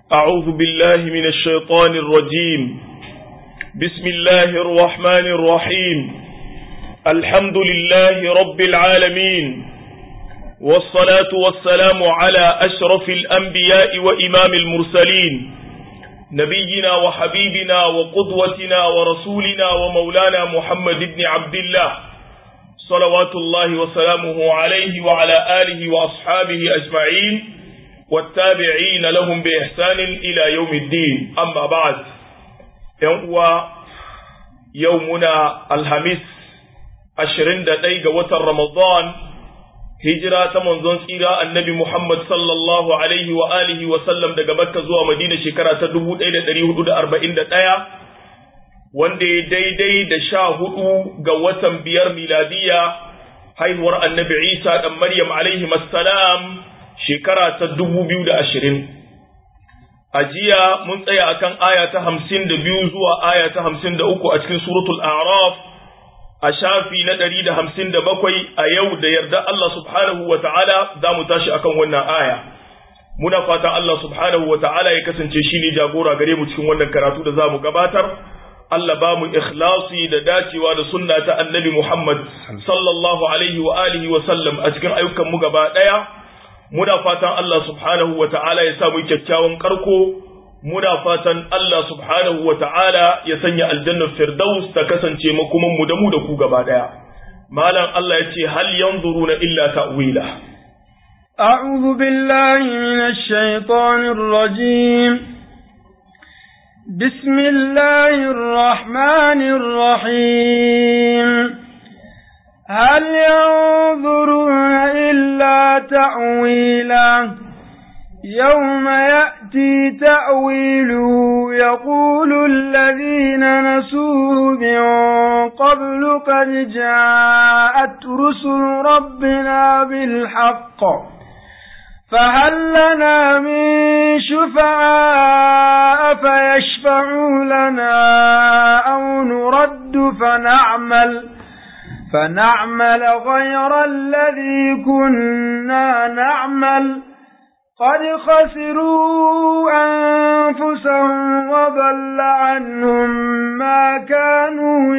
أعوذ بالله من الشيطان الرجيم بسم الله الرحمن الرحيم الحمد لله رب العالمين والصلاة والسلام على أشرف الأنبياء وإمام المرسلين نبينا وحبيبنا وقدوتنا ورسولنا ومولانا محمد بن عبد الله صلوات الله وسلامه عليه وعلى آله وأصحابه أجمعين والتابعين لهم بإحسان إلى يوم الدين أما بعد يوم يومنا الخميس عشرين دقيقة وتر رمضان hijira ta manzon tsira annabi Muhammad sallallahu alaihi wa alihi wa sallam daga Makka zuwa Madina shekara ta 1441 wanda ya daidai da sha hudu ga watan biyar miladiya haihuwar annabi Isa dan Maryam alaihi salam shekara ta 2020 a jiya mun tsaya akan aya ta 52 zuwa aya ta 53 a cikin suratul a'raf a shafi na ɗari da hamsin da bakwai a yau da yarda Allah subhanahu wa ta'ala za mu tashi akan wannan aya. Muna fatan Allah subhanahu wa ta'ala ya kasance shi ne jagora gare mu cikin wannan karatu da za mu gabatar. Allah ba mu ikhlasi da dacewa da sunna ta annabi Muhammad sallallahu alaihi wa alihi wa sallam a cikin ayyukan mu gaba ɗaya. Muna fatan Allah subhanahu wa ta'ala ya sa mu kyakkyawan karko muna fatan Allah subhanahu wa ta'ala ya sanya aljannar firdaus ta kasance makuman mu da mu da ku gaba daya. Malam Allah ya ce hal yanzuruna illa ta'wila. أعوذ بالله من الشيطان الرجيم بسم الله الرحمن الرحيم هل ينظرون إلا تأويله يوم يأتي تأويله يقول الذين نسوه من قبل قد جاءت رسل ربنا بالحق فهل لنا من شفعاء فيشفعوا لنا أو نرد فنعمل فنعمل غير الذي كنا نعمل قد خسروا أنفسهم وضل عنهم ما كانوا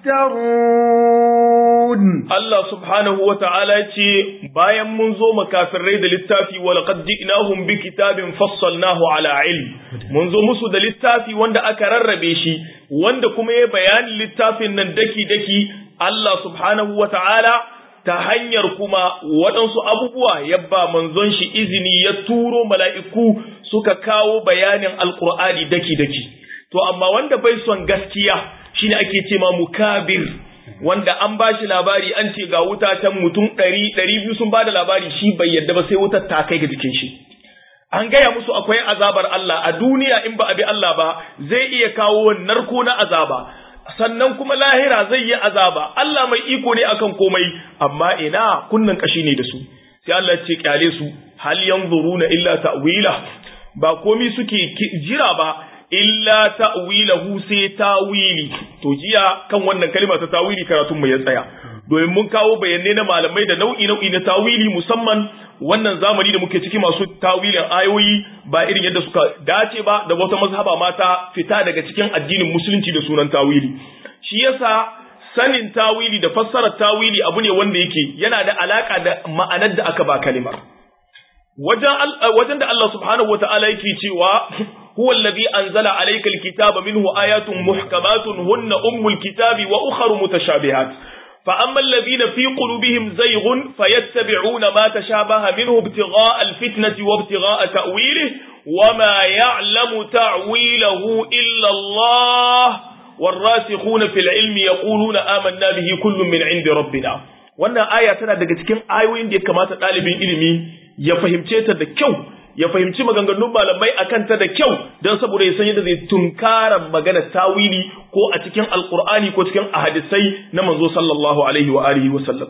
يفترون الله سبحانه وتعالى bayan mun zo makafirai da littafi wa laqad ji'nahum bi kitabin fassalnahu ala ilm mun zo musu da littafi wanda aka rarrabe shi wanda kuma ya bayanin littafin nan daki daki Allah subhanahu wa ta'ala ta hanyar kuma waɗansu abubuwa yabba manzon shi izini ya turo mala'iku suka kawo bayanin alƙur'ani daki-daki. To, amma wanda bai son gaskiya shine ake ce ma mukabir, wanda an ba shi labari an ce ga wuta can mutum ɗari, ɗari biyu sun ba da labari shi bai yadda ba sai wutar ta kai ga jikin shi. An gaya musu akwai azabar Allah a duniya in ba a bi Allah ba zai iya kawo narko na azaba. sannan kuma lahira zai yi azaba Allah mai iko ne akan komai amma ina kunnan kashi ne da su sai Allah ya ce kyale su hal yanzuruna illa ta'wila ba komai suke jira ba illa ta'wilahu sai tawili to jiya kan wannan kalma ta tawili karatun mu ya tsaya domin mun kawo bayanai na malamai da nau'i nau'i na tawili musamman wannan zamani da muke ciki masu tawilin ayoyi ba irin yadda suka dace ba da wata mazhaba mata fita daga cikin addinin musulunci da sunan tawili shi yasa sanin tawili da fassarar tawili abu ne wanda yake yana da alaka da ma'anar da aka ba kalimar wajen da Allah subhanahu wata'ala yake cewa huwa alladhi anzala alayka alkitaba minhu ayatun muhkamatun hunna ummul kitabi wa ukhra mutashabihat فأما الذين في قلوبهم زيغ فيتبعون ما تشابه منه ابتغاء الفتنة وابتغاء تأويله وما يعلم تعويله إلا الله والراسخون في العلم يقولون آمنا به كل من عند ربنا wannan aya tana daga cikin ayoyin da ya kamata ɗalibin ilimi ya fahimce ta da kyau ya fahimci maganganun malamai akan ta da kyau don saboda ya san yadda zai tunkara magana tawili ko a cikin alkur'ani ko cikin ahadisai na manzo sallallahu alaihi wa alihi wa sallam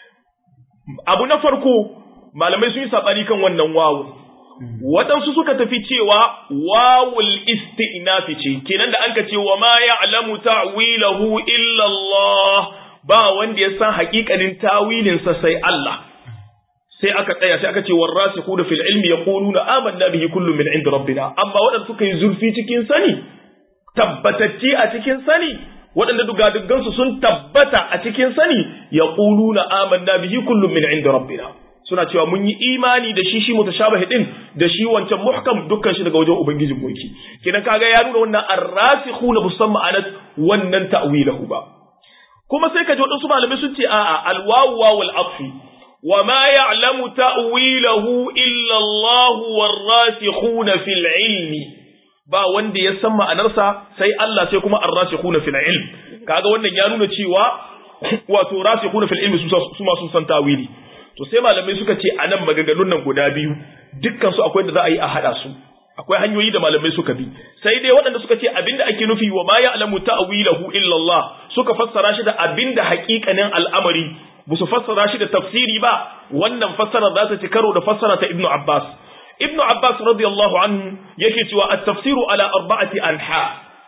abu na farko malamai sun yi sabani kan wannan wawu waɗansu suka tafi cewa wawul isti'nafi ce kenan da an ka ce wa ma ya'lamu ta'wilahu illa Allah ba wanda ya san haƙiƙanin tawilinsa sai Allah sai aka tsaya sai aka ce warasikhuna fil ilmi yaquluna amanna bihi kullu min inda rabbina amma waɗanda suka yi zurfi cikin sani tabbatacce a cikin sani waɗanda dugadugansu sun tabbata a cikin sani yaquluna amanna bihi kullu min inda rabbina suna cewa mun yi imani da shi shi mutashabihi din da shi wancan muhkam dukkan shi daga wajen ubangijin mulki kidan kaga ya nuna wannan arrasikhuna musamman ma'anat wannan ta'wilahu ba kuma sai ka ji waɗansu malamai sun ce a'a alwawu wawul atfi wa ma ya'lamu ta'wilahu illa Allah warasikhuna fil ilmi ba wanda ya san ma'anarsa sai Allah sai kuma arrasikhuna fil ilm kaga wannan ya nuna cewa wato rasikhuna fil ilmi su ma sun san ta'wili to sai malamai suka ce anan maganganun nan guda biyu dukkan su akwai da za a yi a hada su akwai hanyoyi da malamai suka bi sai dai waɗanda suka ce abinda ake nufi wa ma ya'lamu ta'wilahu illa Allah suka fassara shi da abinda haƙiƙanin al'amari ba su fassara shi da tafsiri ba wannan fassara za ta ci karo da fassara ta Ibn Abbas Ibn Abbas radiyallahu anhu yake cewa at-tafsiru ala arba'ati anha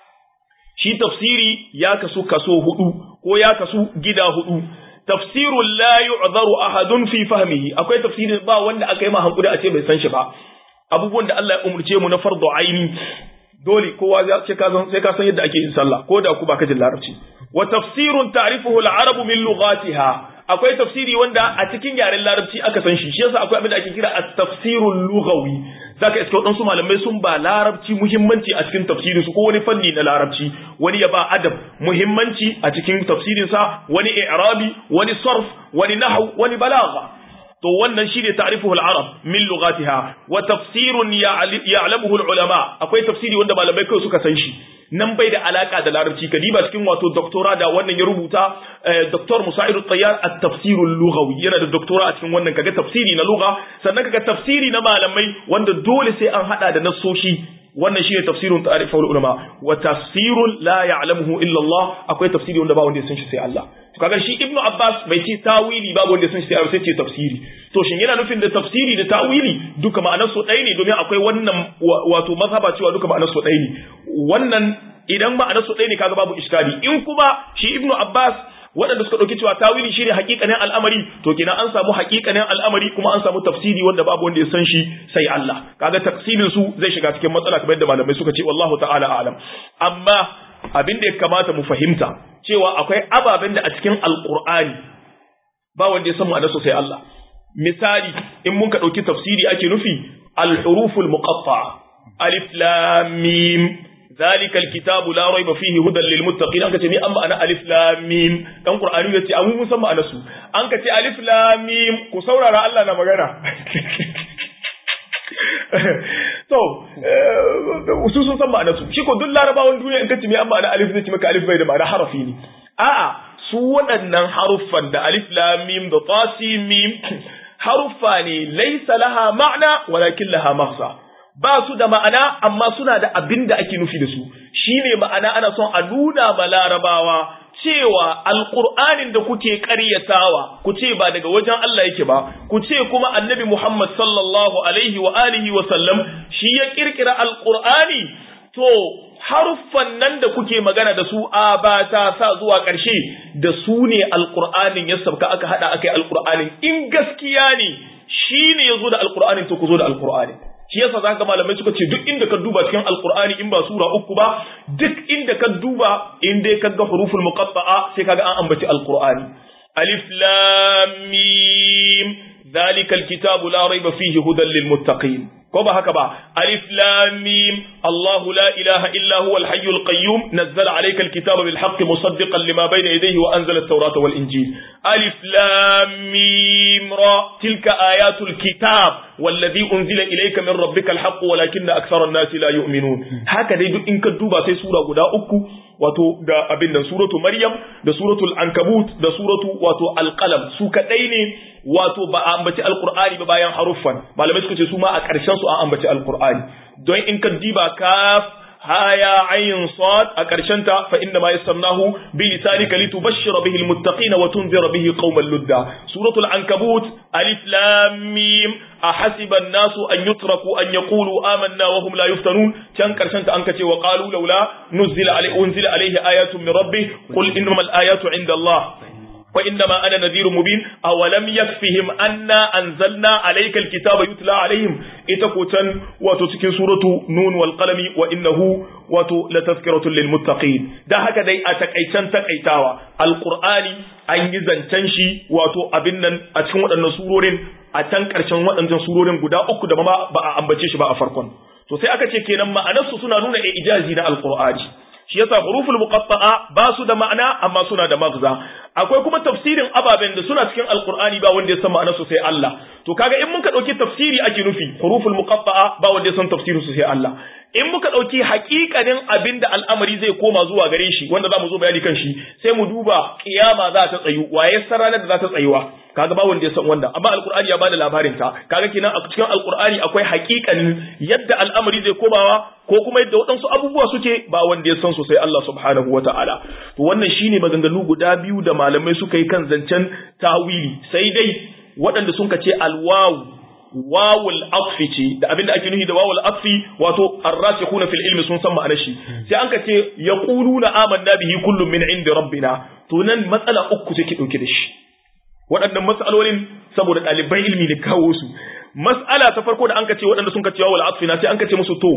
shi tafsiri ya kasu kaso hudu ko ya kasu gida hudu tafsirun la yu'zaru ahadun fi fahmihi akwai tafsirin ba wanda aka yi ma hankuri a ce bai san shi ba abubuwan da Allah ya umurce mu na fardu aini dole kowa sai ka san sai ka san yadda ake yin sallah ko da ku ba ka jin larabci wa tafsirun ta'rifuhu al-arab min lughatiha akwai tafsiri wanda a cikin yaren larabci aka san shi shi yasa akwai abin da ake kira at-tafsirul lughawi zaka iska waɗansu malamai sun ba larabci muhimmanci a cikin tafsirin su ko wani fanni na larabci wani ya ba adab muhimmanci a cikin tafsirin sa wani i'rabi wani sarf wani nahw wani balagha to wannan shine ta'rifuhu al-arab min lughatiha wa tafsirun ya'lamuhu al-ulama akwai tafsiri wanda malamai kai suka san shi nan bai da alaka da larabci kadiba cikin wato doktora da wannan ya rubuta doktor Musa'id al-Tayyar at-tafsir al-lughawi yana da doktora a cikin wannan kaga tafsiri na lugha sannan kaga tafsiri na malamai wanda dole sai an hada da nassoshi wannan shine tafsirun ta'rif ulama wa tafsirun la ya'lamuhu illa Allah akwai tafsiri wanda ba wanda ya san shi sai Allah to kaga shi Ibn Abbas bai ce tawili babu wanda ya san shi sai Allah sai ce tafsiri to shin yana nufin da tafsiri da tawili duka ma'anar su ɗaya ne domin akwai wannan wato mazhaba cewa duka ma'anar su ɗaya ne wannan idan ma'anar su ɗaya ne kaga babu iskali in kuma shi Ibn Abbas waɗanda suka ɗauki cewa tawili shine hakikanin al'amari to kenan an samu hakikanin al'amari kuma an samu tafsiri wanda babu wanda ya san shi sai Allah kaga tafsirin su zai shiga cikin matsala kamar yadda malamai suka ce wallahu ta'ala a'lam amma abin da ya kamata mu fahimta cewa akwai ababen da a cikin alqur'ani ba wanda ya san ma'anar su sai Allah misali in mun ka ɗauki tafsiri ake nufi al-huruful muqatta'a alif lam mim ذلك الكتاب لا ريب فيه هدى للمتقين anka ce ni an ma'ana alif lam mim dan qur'ani yace an mun san ma'anar su anka ce alif lam mim ku saurara Allah na magana to su sun san ma'anar su shi ko duk larabawan duniya in kace me an ma'ana alif zai ce maka alif bai da ma'ana harafi ne a'a su waɗannan haruffan da alif lam mim da ta mim haruffa ne laysa laha ma'na walakin laha maghza ba su da ma'ana amma suna da abin da ake nufi da su shine ma'ana ana son a nuna ma larabawa cewa alƙur'anin da kuke ƙaryatawa ku ce ba daga wajen Allah yake ba ku ce kuma annabi Muhammad sallallahu alaihi wa alihi wa sallam shi ya kirkira alƙur'ani to haruffan nan da kuke magana da su a ba ta sa zuwa ƙarshe da su ne alƙur'anin ya sabka aka haɗa aka yi alƙur'anin in gaskiya ne shi ne ya zo da alƙur'anin to ku zo da alƙur'anin shi yasa za ka malamai suka ce duk inda ka duba cikin alkur'ani in ba sura uku ba duk inda ka duba in dai ka ga huruful muqatta'a sai kaga an ambaci alkur'ani alif lam mim ذلك الكتاب لا ريب فيه هدى للمتقين كما هكذا ألف لام ميم الله لا إله إلا هو الحي القيوم نزل عليك الكتاب بالحق مصدقا لما بين يديه وأنزل التوراة والإنجيل ألف لام ميم را تلك آيات الكتاب والذي أنزل إليك من ربك الحق ولكن أكثر الناس لا يؤمنون هكذا يدو إنك الدوبة سي سورة قد أكو wato da abin nan suratu maryam da suratul ankabut da suratu wato alqalam su kadai ne wato ba a ambaci alqur'ani ba bayan haruffan malamai suka ce su ma a ƙarshen su an ambaci alqur'ani don in ka diba kaf haya ayin sad a ƙarshen ta fa inna ma yassarnahu bi lisanika litubashshira bihi almuttaqina wa tunzira bihi qauman ludda suratul ankabut alif lam mim ahasiba an-nasu an yutraku an yaqulu amanna wa hum la yuftanun can ƙarshen ta an kace wa qalu laula nuzila alayhi unzila alayhi ayatun min rabbih qul innamal ayatu inda Allah wa inna ma ana nadhirun mubin awalam yakfihim anna anzalna alayka alkitaba yutla alaihim ita ko can wato cikin suratu nun wal qalami wa innahu wato latazkiratun lil muttaqin da haka dai a takaitan takaitawa alqur'ani an yi zancen shi wato abin nan a cikin waɗannan surorin a can ƙarshen waɗannan surorin guda uku da ba a ambace shi ba a farkon to sai aka ce kenan ma'anarsu suna nuna ijazi na alqur'ani shi yasa huruful muqatta'a ba su da ma'ana amma suna da magza akwai kuma tafsirin ababen da suna cikin alqur'ani ba wanda ya san ma'anar su sai Allah to kaga in muka dauki tafsiri ake nufi huruful muqatta'a ba wanda ya san tafsirin su sai Allah in muka dauki hakikanin abinda al'amari zai koma zuwa gare shi wanda zamu zo bayani kan shi sai mu duba kiyama za ta tsayu waye san ranar da za ta tsayuwa kaga ba wanda ya san wanda amma alqur'ani ya bada labarin ta kaga kenan a cikin alqur'ani akwai hakikanin yadda al'amari zai komawa ko kuma yadda waɗansu abubuwa suke ba wanda ya san su sai Allah subhanahu wata'ala to wannan shine maganganu guda biyu da malamai suka yi kan zancen tawili sai dai waɗanda sun ce alwawu wawul atfi ce da abinda ake nufi da wawul atfi wato arrasikhuna fil ilmi sun san ma'anar shi sai an ka ce yaquluna amanna bihi kullum min indi rabbina to nan matsala uku take dauke da shi waɗannan matsalolin saboda ɗaliban ilmi ne kawo su mas'ala ta farko da an ka ce waɗanda sun ka ce wawul atfi na sai an ka ce musu to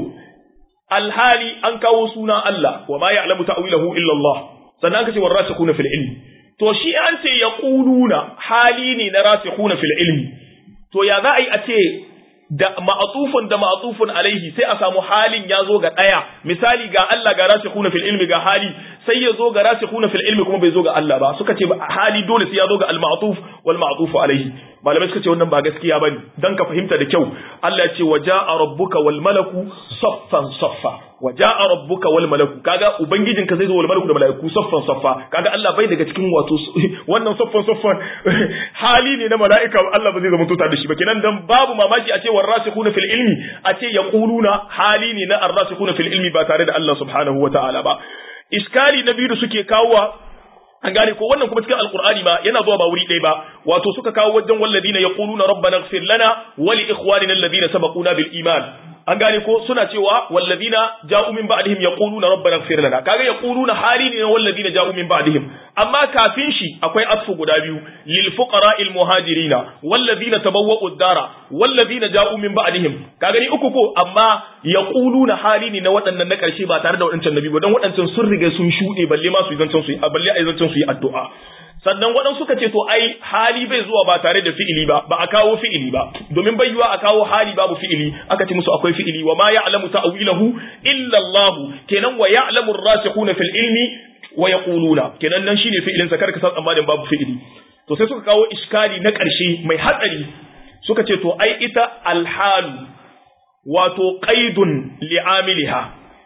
alhali an kawo suna Allah wa ma ya'lamu ta'wilahu illa Allah sannan aka ce warasikhuna fil ilmi to shi an ce yaquluna hali ne na rasikhuna fil ilmi to ya za a yi a ce da ma'atufun da ma'atufun alaihi sai a samu halin ya zo ga ɗaya misali ga Allah ga rasikhuna fil ilmi ga hali sai ya zo ga rasikhuna fil ilmi kuma bai zo ga Allah ba suka ce hali dole sai ya zo ga al ma'tuf wal ma'tufu alaihi malamai suka ce wannan ba gaskiya bane dan ka fahimta da kyau Allah ya ce waja'a rabbuka wal malaku saffan saffa waja'a rabbuka wal malaku kaga ubangijin ka zai zo wal malaku da malaiku saffan saffa kaga Allah bai daga cikin wato wannan saffan saffan hali ne na malaika Allah ba zai zama tuta da shi ba kenan dan babu mamaki a ce warasikhuna fil ilmi a ce yaquluna hali ne na arrasikhuna fil ilmi ba tare da Allah subhanahu wataala ba iskali na biyu da suke kawowa an gane ko wannan kuma cikin alkur'ani ma yana zuwa ba wuri ɗaya ba wato suka kawo wajen walladina yaquluna rabbana ighfir lana wa li ikhwanina alladhina sabaquna bil iman an gane ko suna cewa walladina ja'u min ba'dihim yaquluna rabbana ighfir lana kaga yaquluna hali ne walladina ja'u min ba'dihim amma kafin shi akwai atfu guda biyu lil fuqara'il muhajirina walladina tabawwa'u ad-dara walladina ja'u min ba'dihim kaga ni uku ko amma yaquluna hali ne na waɗannan na ƙarshe ba tare da waɗancan nabi ba dan waɗancan sun riga sun shuɗe balle ma su yi zancen su yi balle a yi zancen su yi addu'a sannan waɗansu suka ce to ai hali bai zuwa ba tare da fi'ili ba ba a kawo fi'ili ba domin bai yiwa a kawo hali babu fi'ili aka ce musu akwai fi'ili wa ma ya'lamu ta'wilahu illa Allah kenan wa ya'lamu ar-rasikhuna fil ilmi wa yaquluna kenan nan shine fi'ilin sa karka san tsammanin babu fi'ili to sai suka kawo iskali na ƙarshe mai hatsari suka ce to ai ita alhalu wato qaidun li'amiliha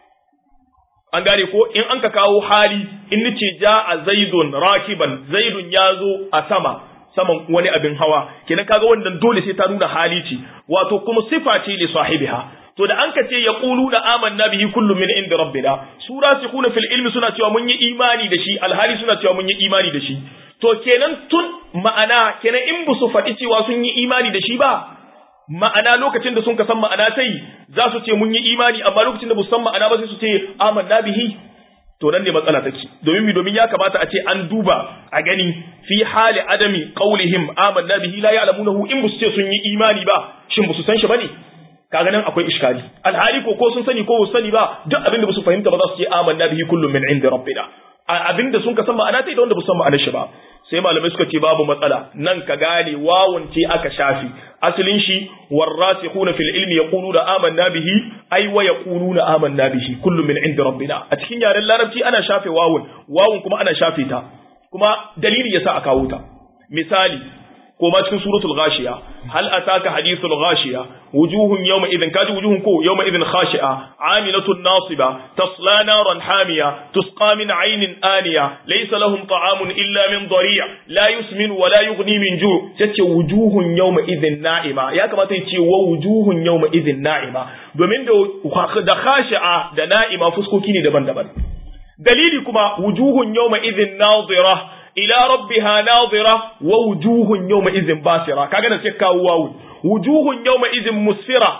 an gane ko in an ka kawo hali in nace ja a zaidun rakiban zaidun ya zo a sama saman wani abin hawa kenan kaga wannan dole sai ta nuna hali ce wato kuma sifa ce li sahibiha to da an ka ce ya qulu da amanna bihi kullu min inda rabbina su rasikhuna fil ilmi suna cewa mun yi imani da shi alhali suna cewa mun yi imani da shi to kenan tun ma'ana kenan in bu su faɗi cewa sun yi imani da shi ba ma'ana lokacin da sun ka san ma'ana ta yi za su ce mun yi imani amma lokacin da ba su san ma'ana ba sai su ce amanna bihi to nan ne matsala take domin mi domin ya kamata a ce an duba a gani fi hali adami qaulihim amanna bihi la ya'lamunahu in ba su ce sun yi imani ba shin ba su san shi bane kaga nan akwai iskali alhali ko ko sun sani ko ba su sani ba duk abin da ba su fahimta ba za su ce amanna bihi kullum min inda rabbina abin da sun ka san ma'ana ta da wanda ba su san ma'anar shi ba sai malamai suka ce babu matsala nan ka gane wawun ce aka shafi asalin shi warasikhuna fil ilmi yaquluna amanna bihi ay wa yaquluna amanna bihi kullu min inda rabbina a cikin yaren larabci ana shafe wawun wawun kuma ana shafe ta kuma dalili yasa aka kawo ta misali ko ma cikin suratul ghashiya hal ataka hadithul ghashiya wujuhun yawma idhin kaji wujuhun ko yawma idhin khashi'a amilatun nasiba tasla naran hamiya tusqa min aynin aniya laysa lahum ta'amun illa min dhari' la yusmin wa la yughni min ju' tace wujuhun yawma idhin na'ima ya kamata ya ce wa wujuhun yawma idhin na'ima domin da da khashi'a da na'ima fuskoki ne daban-daban dalili kuma wujuhun yawma idhin nadira ila rabbiha nadira wa wujuhun yawma idhin basira kaga da sai kawo wawu wujuhun yawma idhin musfira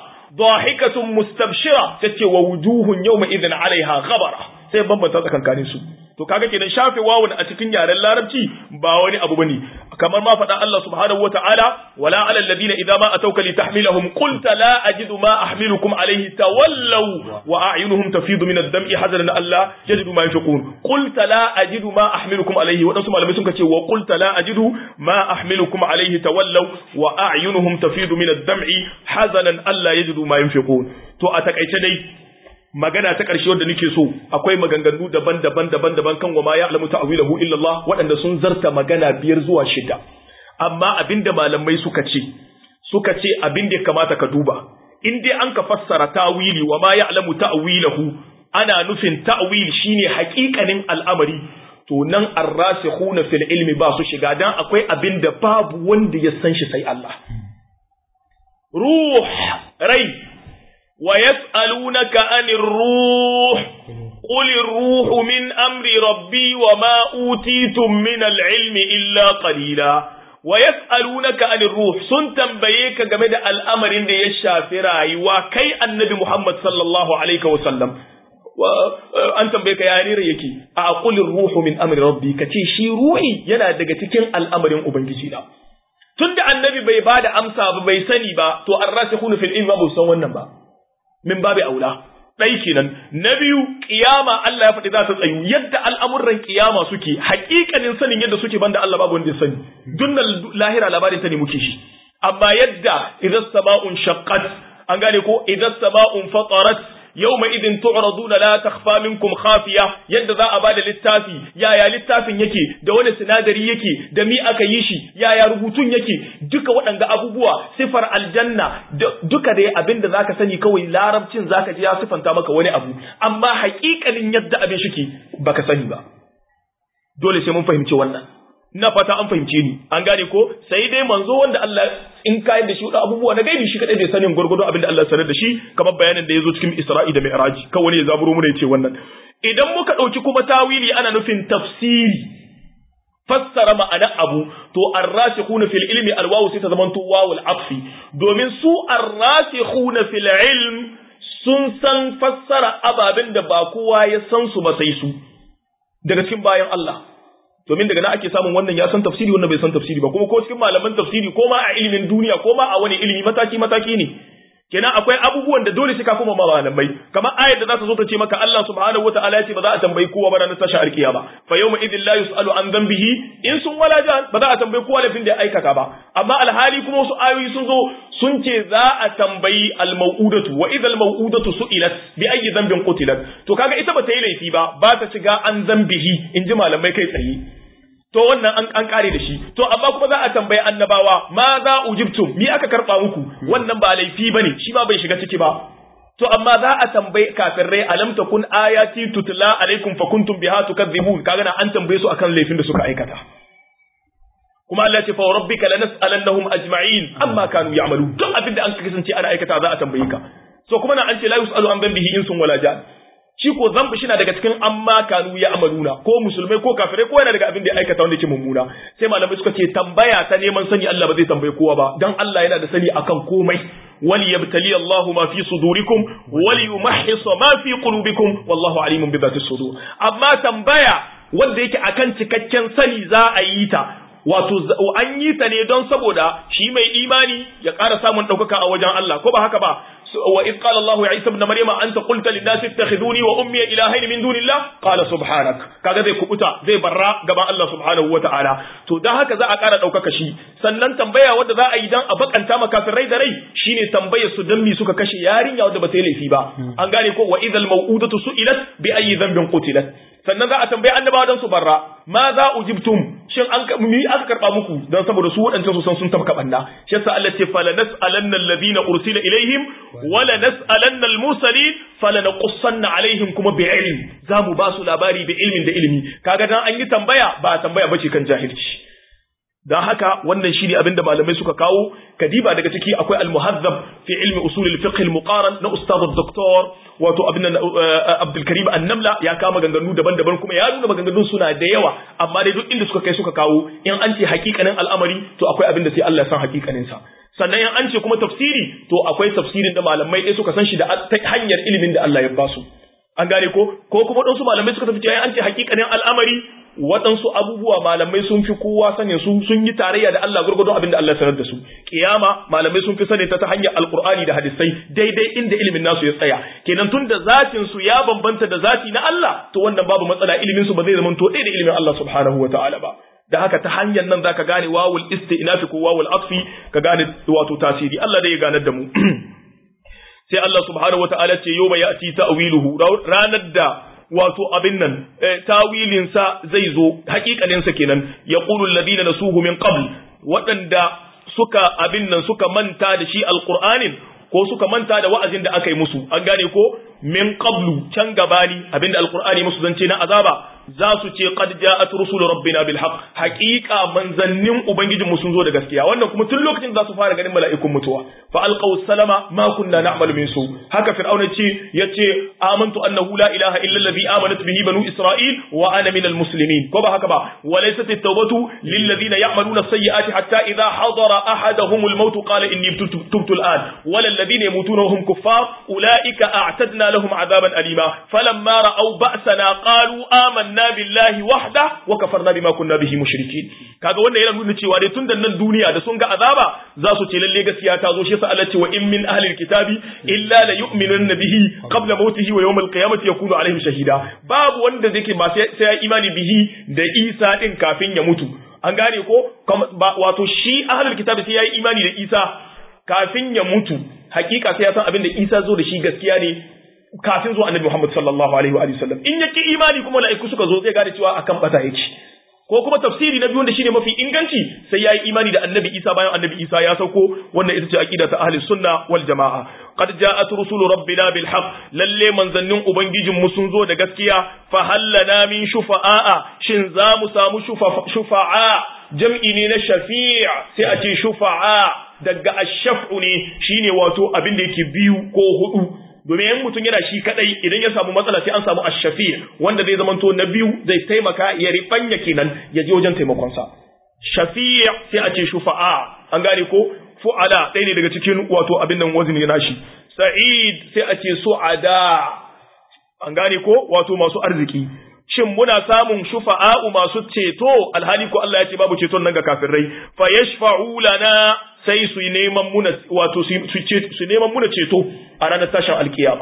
ضاحكة مستبشرة تتي ووجوه يومئذ عليها غبرة sai bambanta tsakankanin su to kaga kenan shafe wawun a cikin yaren larabci ba wani abu bane kamar ma faɗa Allah subhanahu wataala wala alal ladina idza ma atawka litahmilahum qulta la ajidu ma ahmilukum alayhi tawallaw wa a'yunuhum tafidu min ad-dam'i hazanan alla yajidu ma yunfiqun qulta la ajidu ma ahmilukum alayhi wadansu malamai sun ce wa qulta la ajidu ma ahmilukum alayhi tawallaw wa a'yunuhum tafidu min ad-dam'i hazanan alla yajidu ma yunfiqun to a takaice dai magana ta ƙarshe wadda nake so akwai maganganu daban-daban daban-daban kan wa ma ya'lamu ta'wilahu illa Allah waɗanda sun zarta magana biyar zuwa shida amma abinda malamai suka ce suka ce abin da ya kamata ka duba in dai an ka fassara ta'wili wa ma ya'lamu ta'wilahu ana nufin ta'wil shine haƙiƙanin al'amari to nan arrasikhuna fil ilmi ba su shiga dan akwai abin da babu wanda ya san shi sai Allah ruh rai ويسألونك عن الروح قل الروح من أمر ربي وما أوتيتم من العلم إلا قليلا ويسألونك عن الروح سن تنبيك جمد الأمر إن يشافي رأي وكي النبي محمد صلى الله عليه وسلم an tambaye ka ya rera yake a aqulir ruhu min amri rabbi kace shi ruhi yana daga cikin al'amarin ubangiji na tunda annabi bai bada amsa ba bai sani ba to arrasikhuna fil ilmi ba san wannan ba min babu aula ɗai kenan na biyu kiyama Allah ya faɗi za ta tsayu yadda al'amuran kiyama suke haƙiƙanin sanin yadda suke banda Allah babu wanda ya sani dunnan lahira labarin ta ne muke shi amma yadda idan sama'un shaqqat an gane ko idan sama'un fatarat yawma idin tu'raduna la takhfa minkum khafiya yadda za a bada littafi yaya littafin yake da wani sinadari yake da mi aka yi shi yaya rubutun yake duka waɗanga abubuwa sifar aljanna duka dai abinda zaka sani kawai larabcin zaka ji ya sifanta maka wani abu amma haƙiƙanin yadda abin shike baka sani ba dole sai mun fahimci wannan ina fata an fahimce ni an gane ko sai dai manzo wanda Allah in kayan da shi da abubuwa na gaibi shi kadai bai sanin gurgudu abin da Allah sanar da shi kamar bayanin da yazo cikin Isra'i da Mi'raj kan wani ya zaburo mu ne yace wannan idan muka dauki kuma tawili ana nufin tafsiri fassara ma'ana abu to ar-rasikhuna fil ilmi al-wawu sai ta zama to wawul atfi domin su ar-rasikhuna fil ilm sun san fassara ababen da ba kowa ya san su ba sai su daga cikin bayan Allah domin daga nan ake samun wannan ya san tafsiri wannan bai san tafsiri ba kuma ko cikin malaman tafsiri ko ma a ilimin duniya ko ma a wani ilimi mataki mataki ne kenan akwai abubuwan da dole sai ka kuma malamai kamar ayar da za ta zo ta ce maka Allah subhanahu wataala ya ce ba za a tambayi kowa ba ranar tashi alkiyama fa yawma idin la yusalu an dhanbihi in sun wala jan ba za a tambayi kowa laifin da ya aikata ba amma alhali kuma wasu ayoyi sun zo sun ce za a tambayi almau'udatu wa idal mau'udatu su'ilat bi ayyi dhanbin qutilat to kaga ita ba ta yi laifi ba ba ta shiga an dhanbihi in ji malamai kai tsaye to wannan an an kare da shi to amma kuma za a tambayi annabawa ma za ujibtum mi aka karba muku wannan ba laifi bane shi ba bai shiga ciki ba to amma za a tambayi kafirai alam takun ayati tutla alaikum fa kuntum biha tukadzibun kaga na an tambaye su akan laifin da suka aikata kuma Allah ce fa rabbika lanas'alannahum ajma'in amma kanu ya'malu duk abin da an kasance ana aikata za a tambaye ka so kuma na an ce la yusalu an dhanbihi insun wala jan shi ko zambi shi na daga cikin amma kanu ya amaluna ko musulmai ko kafirai ko yana daga abin da ya aikata wanda yake mummuna sai malamai suka ce tambaya ta neman sani Allah ba zai tambaye kowa ba dan Allah yana da sani akan komai wali yabtali Allah ma fi sudurikum wali yumahhis ma fi qulubikum wallahu alimun bi dhati sudur amma tambaya wanda yake akan cikakken sani za a yi ta wato an yi ta ne don saboda shi mai imani ya ƙara samun ɗaukaka a wajen Allah ko ba haka ba وإذ قال الله يا عيسى ابن مريم أنت قلت للناس اتخذوني وأمي إلهين من دون الله قال سبحانك kaga zai kubuta zai barra gaban Allah subhanahu wataala to dan haka za a ƙara ɗaukaka shi sannan tambaya wadda za a yi dan a bakanta makafirai da rai shine tambayar su dan mi suka kashe yarinya wadda ba ta yi laifi ba an gane ko wa idhal maw'udatu su'ilat bi ayyi dhanbin qutilat sannan za a tambayi annabawa dan su barra ma za ujibtum shin an mi aka karba muku dan saboda su wadancan su san sun tabka banda shi yasa Allah ce fala nas'alanna alladhina ursila ilaihim wala nas'alanna almursalin fala naqussanna alaihim kuma bi ilm za mu ba su labari bi ilmin da ilmi kaga dan an yi tambaya ba tambaya bace kan jahilci dan haka wannan shine abin da malamai suka kawo kadiba daga ciki akwai al-muhazzab fi ilmi usul al-fiqh al-muqaran na ustad al-doktor wato abin Abdul Karim An-Namla ya kama ganganu daban-daban kuma ya nuna maganganun suna da yawa amma dai duk inda suka kai suka kawo in an ce hakikanin al'amari to akwai abin da sai Allah ya san hakikanin sa sannan in an ce kuma tafsiri to akwai tafsirin da malamai ɗaya suka san shi da hanyar ilimin da Allah ya ba su an gane ko ko kuma waɗansu malamai suka tafi cewa an ce hakikanin al'amari waɗansu abubuwa malamai sun fi kowa sanin su sun yi tarayya da Allah gurgurdon abin da Allah sanar da su kiyama malamai sun fi sani ta ta hanyar alqur'ani da hadisai daidai inda ilimin nasu ya tsaya kenan tun da zatin su ya bambanta da zati na Allah to wannan babu matsala ilimin su ba zai zama to ɗaya da ilimin Allah subhanahu wataala ba da haka ta hanyar nan zaka gane wawul istinafi ko wawul atfi ka gane wato tasiri Allah dai ya ganar da mu sai Allah subhanahu wataala ce yau ya ati ta'wiluhu ranar da wato abin nan tawilin sa zai zo hakikanin sa kenan yaqulu alladhina nasuhu min qabl waɗanda suka abin nan suka manta da shi alqur'anin ko suka manta da wa'azin da aka yi musu an gane ko min qablu can gabani abinda alqur'ani musu zance na azaba za su ce qad ja'at rusul rabbina bil haqq haqiqa manzannin ubangijin mu sun zo da gaskiya wannan kuma tun lokacin za su fara ganin mala'ikun mutuwa fa alqaw salama ma kunna na'malu min su haka fir'auna ce yace amantu annahu la ilaha illa alladhi amanat bihi banu isra'il wa ana minal muslimin ko ba haka ba wa laysat at-tawbatu lil ladina ya'maluna as-sayyi'ati hatta idha hadara ahaduhum al-maut qala inni tubtu al-an wa lil ladina yamutuna wa hum kuffar ulaika a'tadna lahum 'adaban alima falamma ra'aw ba'sana qalu amanna amanna billahi wahda wa kafarna bima kunna bihi mushrikin kaga wannan yana nuna cewa dai tun da nan duniya da sun ga azaba za su ce lalle gaskiya ta zo shi yasa Allah ce wa in min ahli alkitabi illa la yu'minunna bihi qabla mautihi wa yawm alqiyamati yakunu alaihim shahida babu wanda zai ba sai ya imani bihi da Isa din kafin ya mutu an gane ko wato shi ahli alkitabi sai ya yi imani da Isa kafin ya mutu hakika sai ya san abin da Isa zo da shi gaskiya ne kafin zuwa annabi Muhammad sallallahu alaihi wa sallam in yake imani kuma mala'iku suka zo zai gane cewa akan bata yake ko kuma tafsiri na biyu wanda shine mafi inganci sai yayi imani da annabi Isa bayan annabi Isa ya sauko wannan ita ce aqida ta ahli sunna wal jamaa qad ja'at rusulu rabbina bil haqq lalle manzannin ubangijin mu sun zo da gaskiya fa hallana min shufa'a shin za mu samu shufa'a jam'i ne na shafi' sai a ce shufa'a daga ash-shaf'u ne shine wato abin da yake biyu ko hudu domin yan mutum yana shi kadai idan ya samu matsala sai an samu ashafi wanda zai zamanto na biyu zai taimaka ya ribanya kenan ya je wajen taimakon sa shafi' sai a ce shufa'a an gane ko fu'ala ɗaya ne daga cikin wato abin nan wazini nashi sa'id sai a ce su'ada an gane ko wato masu arziki shin muna samun shufa'a'u masu ceto alhali ko Allah ya ce babu ceton nan ga kafirai fa yashfa'u lana sai su neman muna wato su neman muna ceto a ranar tashin alkiyama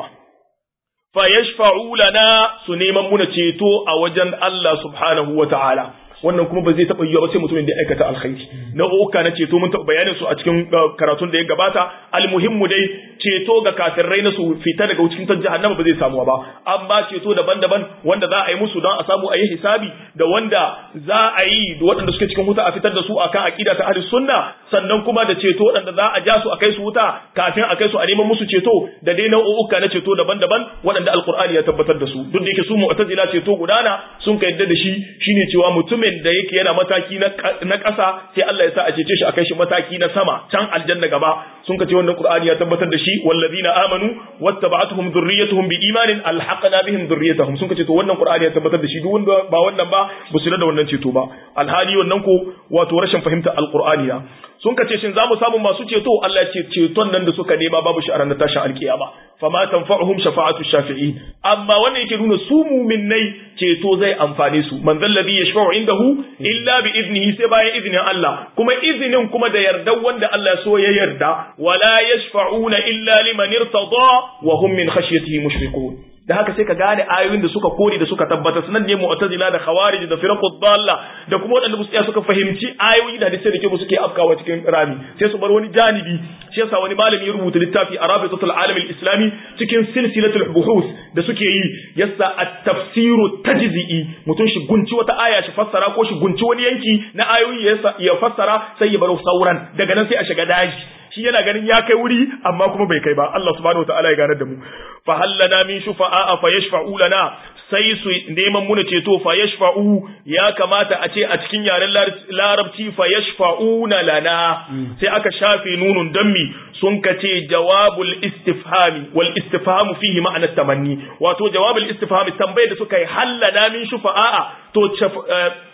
fa yashfa'u lana su neman muna ceto a wajen Allah subhanahu wata'ala wannan kuma ba zai taɓa yiwuwa ba sai mutumin da ya aikata alkhairi na uka na ceto mun taɓa bayanin su a cikin karatun da ya gabata almuhimmu dai ceto ga kafirai na su fita daga cikin ta jahannama ba zai samuwa ba amma ceto daban-daban wanda za a yi musu don a samu a yi hisabi da wanda za a yi da waɗanda suke cikin wuta a fitar da su akan aqida ta ahli sunna sannan kuma da ceto waɗanda za a ja su a kai su wuta kafin a kai su a neman musu ceto da dai nau'uka na ceto daban-daban waɗanda alqur'ani ya tabbatar da su duk da yake su mu'tazila ceto gudana sun ka yadda da shi shine cewa mutumin da yake yana mataki na ƙasa sai Allah ya sa a cece shi a kai shi mataki na sama can aljanna gaba sun ka ce wannan qur'ani ya tabbatar da shi wallazina amanu wattaba'atuhum dhurriyyatuhum biimanin alhaqna bihim dhurriyyatahum sun ka ce to wannan qur'ani ya tabbatar da shi duk wanda ba wannan ba ba su da wannan ceto ba alhali wannan ko wato rashin fahimta alqur'ani ya sun ka ce shin za mu samu masu ceto Allah ya ce ceton nan da suka nema babu shi a ranar tashin alkiyama fama tanfa'uhum shafa'atu shafi'in amma wannan yake nuna su mu'minnai ceto zai amfane su man zallabi yashfa'u indahu illa bi iznihi sai bayan izinin Allah kuma izinin kuma da yardan wanda Allah so ya yarda wala yashfa'una illa liman irtada wa hum min khashyatihi mushfiqun da haka sai ka gane ayoyin da suka kore da suka tabbata sunan ne mu'tazila da khawarij da firqud dalla da kuma waɗanda musu suka fahimci ayoyi da hadisi da ke suke afkawa cikin rami sai su bar wani janibi shi yasa wani malami ya rubuta littafi arabitul alam al-islami cikin silsilatul buhus da suke yi yasa at-tafsiru tajzi'i mutum shi gunci wata aya shi fassara ko shi gunci wani yanki na ayoyi ya fassara sai ya bar sauran daga nan sai a shiga daji shi yana ganin ya kai wuri amma kuma bai kai ba Allah subhanahu wataala ya ganar da mu fa hallana min shufa'a fa yashfa'u lana sai su neman muna ceto fa yashfa'u ya kamata a ce a cikin yaren larabci fa yashfa'una lana sai aka shafe nunun dammi sun kace jawabul istifhami wal istifhamu fihi ma'anar tamanni wato jawabul istifhami tambayar da suka yi hallana min shufa'a to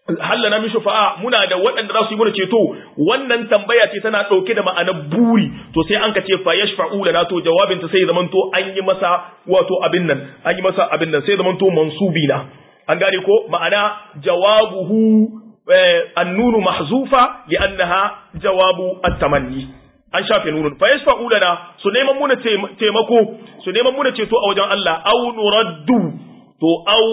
hallana min shufa'a muna da waɗanda za su yi mana ceto wannan tambaya ce tana ɗauke da ma'anar buri to sai an ka ce fa yashfa'u lana to jawabin ta sai zaman to an yi masa wato abin nan an yi masa abin nan sai zaman to mansubi na an gane ko ma'ana jawabuhu annunu mahzufa li annaha jawabu at-tamanni an shafe nunun fa yashfa'u lana su neman muna taimako su neman muna ceto a wajen Allah au nuraddu to au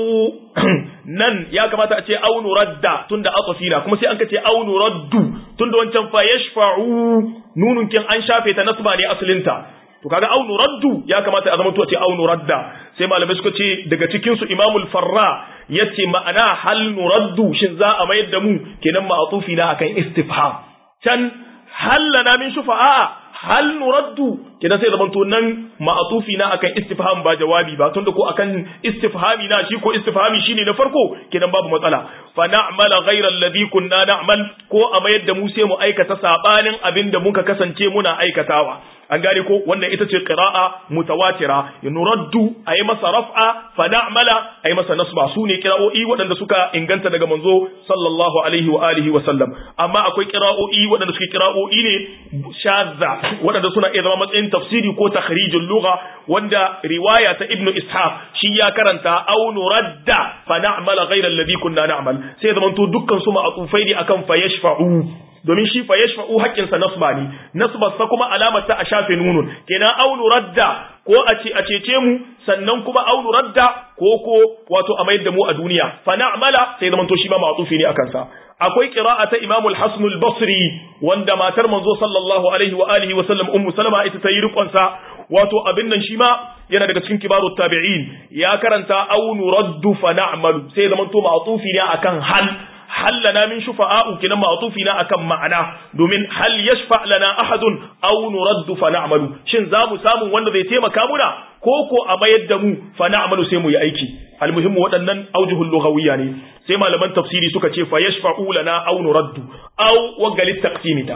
nan ya kamata a ce au nuradda tunda atafina kuma sai an ka ce au nuraddu tunda wancan fa yashfa'u nunun kin an shafe ta nasba ne asalinta to kaga au nuraddu ya kamata a zama to a ce au nuradda sai malamai suka ce daga cikin su imamul farra yace ma'ana hal nuraddu shin za a mayar da mu kenan ma'atufi na akan istifham can hal lana min shufa'a hal nuraddu kenan sai zamanto nan ma'atufi na akan istifham ba jawabi ba tunda ko akan istifhami na shi ko istifhami shine na farko kenan babu matsala fa na'mala ghayra alladhi kunna na'mal ko a mayar da mu sai mu aikata sabanin abinda muka kasance muna aikatawa an gane ko wannan ita ce qira'a mutawatira nuraddu ayi masa raf'a fa na'mala ayi masa nasba sune qira'o'i waɗanda suka inganta daga manzo sallallahu alaihi wa alihi wa sallam amma akwai qira'o'i waɗanda suke qira'o'i ne shadza waɗanda suna iya zama matsayin tafsiri ko takhrijul lugha wanda riwaya ta ibnu ishaq shi ya karanta aw nuradda fa na'mala ghayra alladhi kunna na'mal sai zamanto dukkan su ma'atufai ne akan fa yashfa'u domin shi fa yashfa'u haƙƙin sa nasba ne nasbar sa kuma alamar ta a shafe nunun kenan aunu radda ko a ce a cece mu sannan kuma aunu radda ko ko wato a mayar da mu a duniya fa na'mala sai zaman to shi ma ma'tufi ne akan sa akwai qira'a ta Imam al-Hasan al-Basri wanda matar manzo sallallahu alaihi wa alihi wa sallam ummu Salama ita ta yi rikon sa wato abin nan shi ma yana daga cikin kibarut tabi'in ya karanta aunu raddu fa na'malu sai zaman to ma'tufi ne akan hal hal lana min shufa'a'u kinan ma'tufi na akan ma'ana domin hal yashfa lana ahadun aw nuraddu fa na'malu shin za mu samu wanda zai taimaka muna ko ko a mayar da mu fa na'malu sai mu yi aiki almuhimmu waɗannan aujuhul lughawiyya ne sai malaman tafsiri suka ce fa yashfa'u lana aw nuraddu aw wagalit taqsimita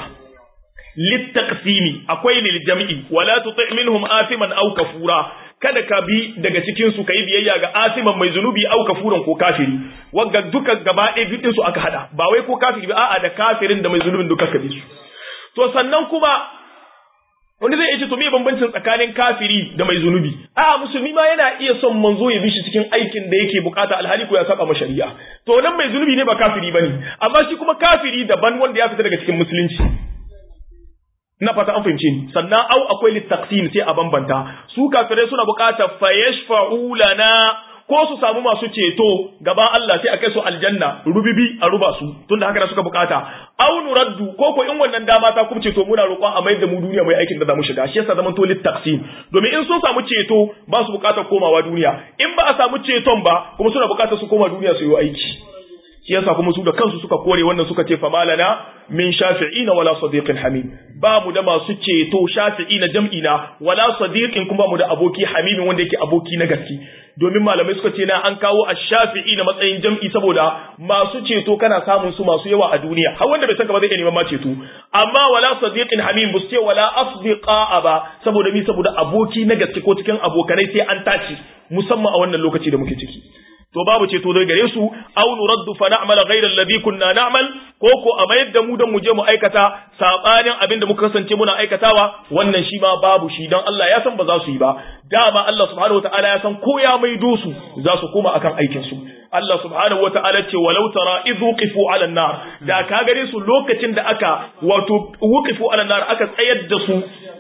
littaqsimi akwai lil jam'i wala tuti' minhum athiman aw kafura kada ka bi daga cikin su kai biyayya ga asiman mai zunubi au kafuran ko kafiri wagga duka gaba ɗaya bidin su aka hada ba wai ko kafiri ba a'a da kafirin da mai zunubin duka ka bi su to sannan kuma wani zai ce to me bambancin tsakanin kafiri da mai zunubi a'a musulmi ma yana iya son manzo ya bi shi cikin aikin da yake bukata alhali ko ya saba ma shari'a to nan mai zunubi ne ba kafiri bane amma shi kuma kafiri daban wanda ya fita daga cikin musulunci na fata an fahimce ni sannan au akwai littaqsim sai a bambanta su kafirai suna buƙatar fayashfa'u lana ko su samu masu ceto gaban Allah sai a kai su aljanna rubibi a ruba su tunda haka da suka bukata au nuraddu ko ko in wannan dama ta kuma ceto muna roƙon a mai da mu duniya mai aikin da za mu shiga shi yasa zaman to littaqsim domin in sun samu ceto ba su buƙatar komawa duniya in ba a samu ceton ba kuma suna buƙatar su koma duniya su yi aiki shi yasa kuma su da kansu suka kore wannan suka ce fa malana min shafi'ina wala sadiqin hamim ba mu da masu ceto shafi'ina jam'ina wala sadiqin kuma mu da aboki hamimin wanda yake aboki na gaske domin malamai suka ce na an kawo ash-shafi'i na matsayin jam'i saboda masu ceto kana samun su masu yawa a duniya har wanda bai saka ba zai iya neman ma ceto amma wala sadiqin hamim bu ce wala asdiqa ba saboda mi saboda aboki na gaske ko cikin abokanai sai an tace musamman a wannan lokaci da muke ciki to babu ceto dai gare su aw nuraddu fa na'mala ghayra alladhi kunna na'mal ko ko a mayar da mu dan mu je mu aikata sabanin abin da muka kasance muna aikatawa wannan shi ma babu shi dan Allah ya san ba za su yi ba dama Allah subhanahu wataala ya san ko ya maido su za su koma akan aikin su Allah subhanahu wataala ce walau tara idh wuqifu ala nar da ka gare su lokacin da aka wato wuqifu ala nar aka tsayar da su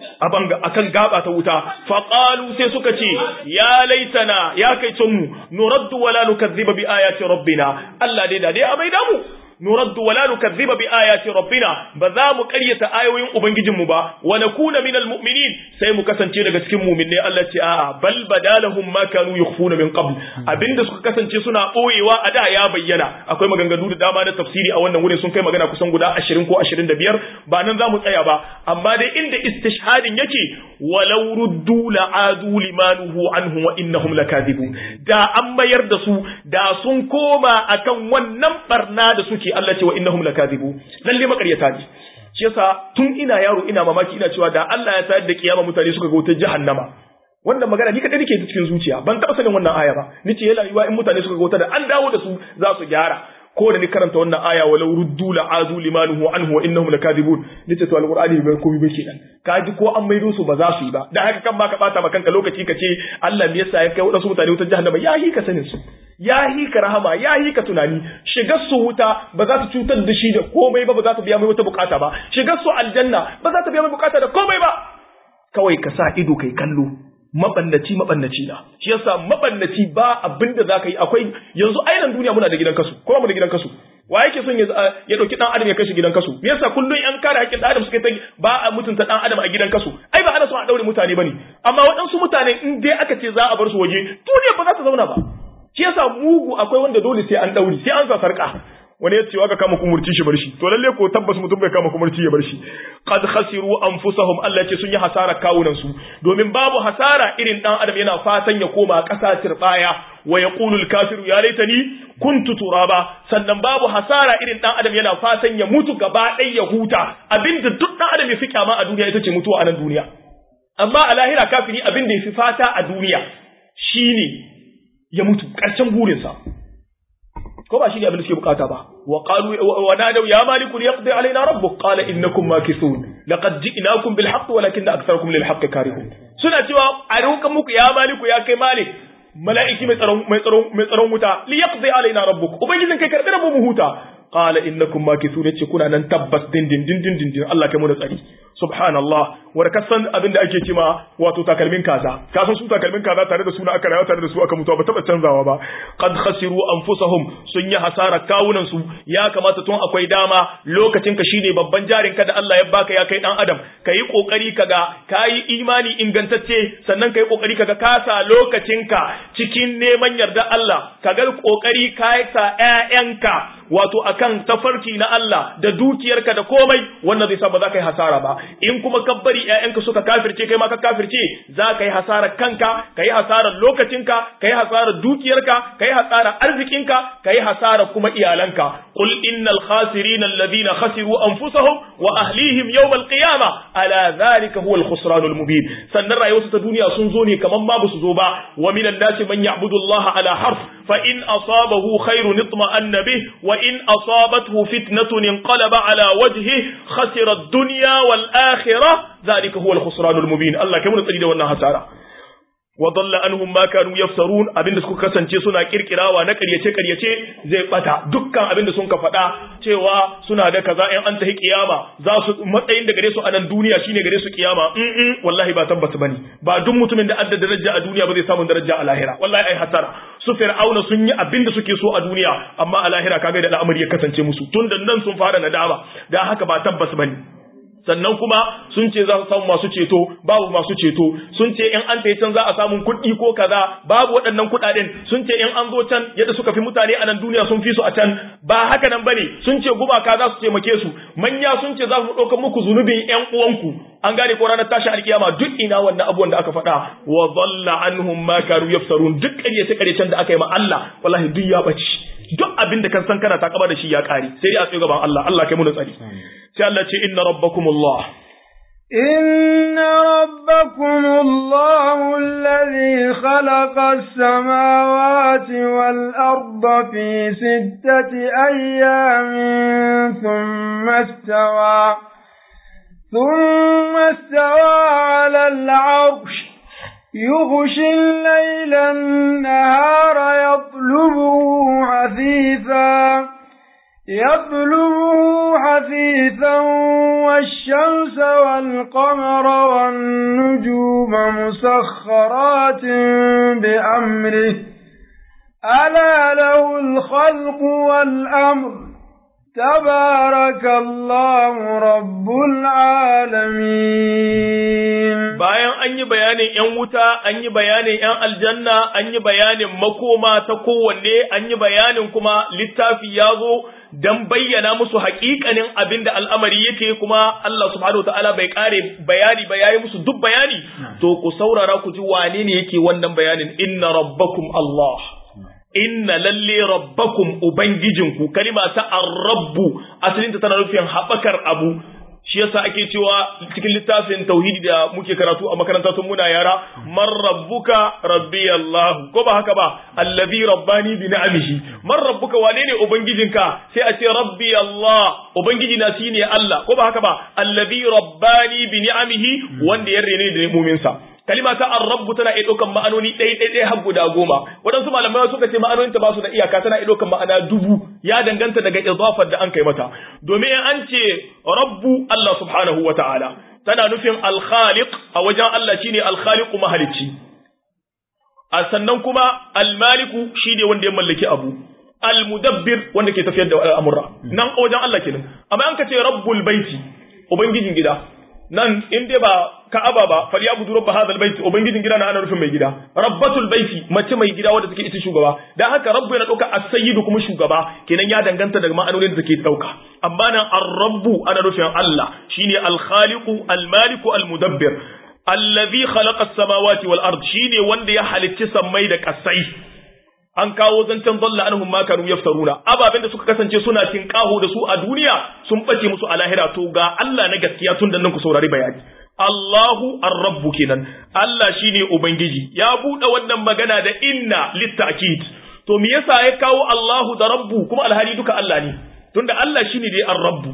akan gaba ta wuta faqalu sai suka ce ya laitana ya kai mu nuraddu wala nukazziba bi ayati rabbina Allah dai da dai a maida mu nuraddu wala nukazziba bi ayati rabbina ba za mu ƙaryata ayoyin ubangijinmu ba wa nakuna minal mu'minin sai mu kasance daga cikin mu'minai Allah ce a'a bal badalahum ma kanu yukhfuna min qabl abinda suka kasance suna boyewa a da ya bayyana akwai maganganu da dama na tafsiri a wannan wurin sun kai magana kusan guda 20 ko 25 ba nan za mu tsaya ba amma dai inda istishhadin yake walau ruddu la'adu limanuhu anhu wa innahum lakadibun da an mayar da su da sun koma akan wannan barna da suke Allah ce wa innahum lakadibu lalle makaryata ne shi yasa tun ina yaro ina mamaki ina cewa da Allah ya sayar da kiyama mutane suka ga wutar jahannama wannan magana ni kadai nake cikin zuciya ban taba sanin wannan aya ba nace yana yiwa in mutane suka ga wuta da an dawo da su za su gyara ko da ni karanta wannan aya walau ruddu la adu limanuhu anhu wa innahum lakadibun nace to alqur'ani bai komai ba kenan kaji ko an maido su ba za su yi ba dan haka kan ba ka bata maka kanka lokaci ka ce Allah me yasa ya kai wadansu mutane wutar jahannama ya hi ka sanin su ya hi ka rahama ya hi ka tunani shigar su wuta ba za ta cutar da shi da komai ba ba za ta biya mai wata bukata ba shigar su aljanna ba za ta biya mai bukata da komai ba kawai ka sa ido kai kallo mabannaci mabannaci na shi yasa mabannaci ba abin da zaka yi akwai yanzu ainihin duniya muna da gidan kasu ko mu da gidan kasu wa yake son ya dauki dan adam ya kai shi gidan kasu me yasa kullun yan kare haƙƙin dan adam suke ta ba a mutunta dan adam a gidan kasu ai ba ana son a daure mutane bane amma waɗansu mutane in dai aka ce za a bar su waje duniya ba za ta zauna ba shi yasa mugu akwai wanda dole sai an daure sai an sa sarka wani ya ce aka kama kumurci shi bar shi to lalle ko tabbas mutum bai kama kumurci ya bar shi qad khasiru anfusahum Allah ya ce sun yi hasara kawunan su domin babu hasara irin dan adam yana fatan ya koma ƙasa tirbaya wa yaqulu al-kafiru ya laitani kuntu turaba sannan babu hasara irin dan adam yana fatan ya mutu gaba ɗaya ya huta abinda duk dan adam ya fi kyama a duniya ita ce mutuwa a nan duniya amma a lahira kafiri abinda ya fi fata a duniya shine ya mutu ƙarshen burinsa ko ba shi ne abin da suke bukata ba wa qalu wa nadaw ya malik liyaqdi alaina rabbuk qala innakum makithun laqad ji'nakum bil haqq walakinna aktharakum lil haqq karihun suna cewa a roƙan muku ya maliku ya kai malik mala'iki mai tsaron mai tsaron mai tsaron wuta liyaqdi alaina rabbuk ubangijin kai karbi mu huta qala innakum makithun yace kuna nan tabbas din din din din din Allah kai mu da tsari subhanallah wanda kasan abin da ake cima wato takalmin kaza ka san su takalmin kaza tare da suna aka rayuwa tare da su aka mutuwa ba taba canzawa ba qad khasiru anfusahum sun yi hasara kawunan su ya kamata tun akwai dama lokacin ka shine babban jarin ka da Allah ya baka ya kai dan adam kai kokari kaga kai imani ingantacce sannan kai kokari kaga ka sa lokacin ka cikin neman yarda Allah kaga kokari kai sa ƴaƴanka wato akan tafarki na Allah da dukiyarka da komai wannan zai sa ba za ka yi hasara ba in kuma ka bari ƴaƴanka suka kafirce kai ma ka kafirce za ka yi hasarar kanka ka yi hasarar lokacinka ka yi hasarar dukiyarka ka yi hasarar arzikinka ka yi hasarar kuma iyalanka qul innal khasirin alladhina khasiru anfusahum wa ahlihim yawm alqiyamah ala dhalika huwa alkhusran almubin sannan rayuwarsu ta duniya sun zo ne kaman ma ba su zo ba wa minan nasi man ya'budu Allah ala harf fa in asabahu khairun itma'anna bih wa in asabathu fitnatun inqalaba ala wajhihi khasira ad-dunya wal akhirah dhalika huwa al-khusran al-mubin Allah kai mun tsari da wannan hasara wa dalla anhum ma kanu yafsarun abinda suka kasance suna kirkirawa na ƙaryace ƙaryace zai bata dukkan abinda sun ka faɗa cewa suna da kaza in an tahi kiyama za su matsayin da gare su a nan duniya shine gare su kiyama in wallahi ba tabbata bane ba duk mutumin da adda daraja a duniya ba zai samu daraja a lahira wallahi ai hasara su fir'auna sun yi abinda suke so a duniya amma a lahira kaga da al'amari ya kasance musu tun da nan sun fara nadama da haka ba tabbas bane sannan kuma sun ce za su samu masu ceto babu masu ceto sun ce in an can za a samu kuɗi ko kaza babu waɗannan kuɗaɗen sun ce in an zo can yadda suka fi mutane a nan duniya sun fi su a can ba haka nan bane sun ce gumaka za su taimake su manya sun ce za su ɗauka muku zunubin ƴan uwanku an gane ko ranar tashi alkiyama duk ina wannan abubuwan da aka faɗa wa dhalla anhum ma kanu yafsarun duk ƙaryace ƙaryacen da aka yi ma Allah wallahi duk ya bace duk abin da kan san kana takaba da shi ya kare sai dai a tsaye gaban Allah Allah kai mu da tsari sai Allah ce inna rabbakumullah إن ربكم الله الذي خلق السماوات والأرض في ستة أيام ثم استوى ثم استوى على العرش يغشي الليل النهار يطلبه حثيثا يطلبه حثيثا والشمس والقمر والنجوم مسخرات بأمره ألا له الخلق والأمر تبارك الله رب العالمين bayan an yi bayanin ‘yan wuta, an yi bayanin ‘yan aljanna, an yi bayanin makoma ta kowanne, an yi bayanin kuma littafi ya zo don bayyana musu haƙiƙanin abin da al'amari yake kuma Allah subhanahu wa ta'ala bai ƙare bayani ba ya yi musu duk bayani, to ku saurara ku ji wane ne yake wannan bayanin inna rabbakum Allah. Inna lalle rabbakum Ubangijinku, kalima ta arrabbu, asalinta tana nufin haɓakar abu, shi yasa ake cewa cikin littafin tauhidi da muke karatu a makaranta tun muna yara man rabbuka rabbi Allah ko ba haka ba allazi rabbani bi ni'amihi man rabbuka wane ne ubangijinka sai a ce rabbi Allah ubangiji na shine Allah ko ba haka ba allazi rabbani bi ni'amihi wanda ya rene da mumin sa kalima ta ar-rabbu tana iya ɗaukan ma'anoni ɗaya ɗaya ɗaya har guda goma waɗansu malamai suka ce ma'anonin ta ba su da iyaka tana iya ɗaukan ma'ana dubu ya danganta daga idafar da an kai mata domin in an ce rabbu Allah subhanahu wa ta'ala tana nufin al-khaliq a wajen Allah shine al-khaliq mahalicci a sannan kuma al-maliku shine wanda ya mallaki abu al-mudabbir wanda ke tafiyar da al'amura nan a wajen Allah kenan amma an ka ce rabbul baiti ubangijin gida nan in dai ba ka'aba ba falyabudu rabb hadha albayt ubangijin gida na ana nufin mai gida rabbatul baiti mace mai gida wanda take ita shugaba dan haka rabbu yana dauka as-sayyidu kuma shugaba kenan ya danganta daga ma'anonin da take dauka amma nan ar-rabbu ana nufin Allah shine al-khaliqu al-maliku al-mudabbir allazi khalaqa as-samawati wal ard shine wanda ya halicci sammai da kasai an kawo zancen dalla anhum ma kanu yaftaruna ababen da suka kasance suna tinkaho da su a duniya sun bace musu a lahira to ga Allah na gaskiya tun da nan ku saurari bayani Allahu ar-rabbu kenan Allah shine ubangiji ya bude wannan magana da inna litta'kid to me yasa ya kawo Allahu da rabbu kuma alhali duka Allah ne tunda Allah shine dai ar-rabbu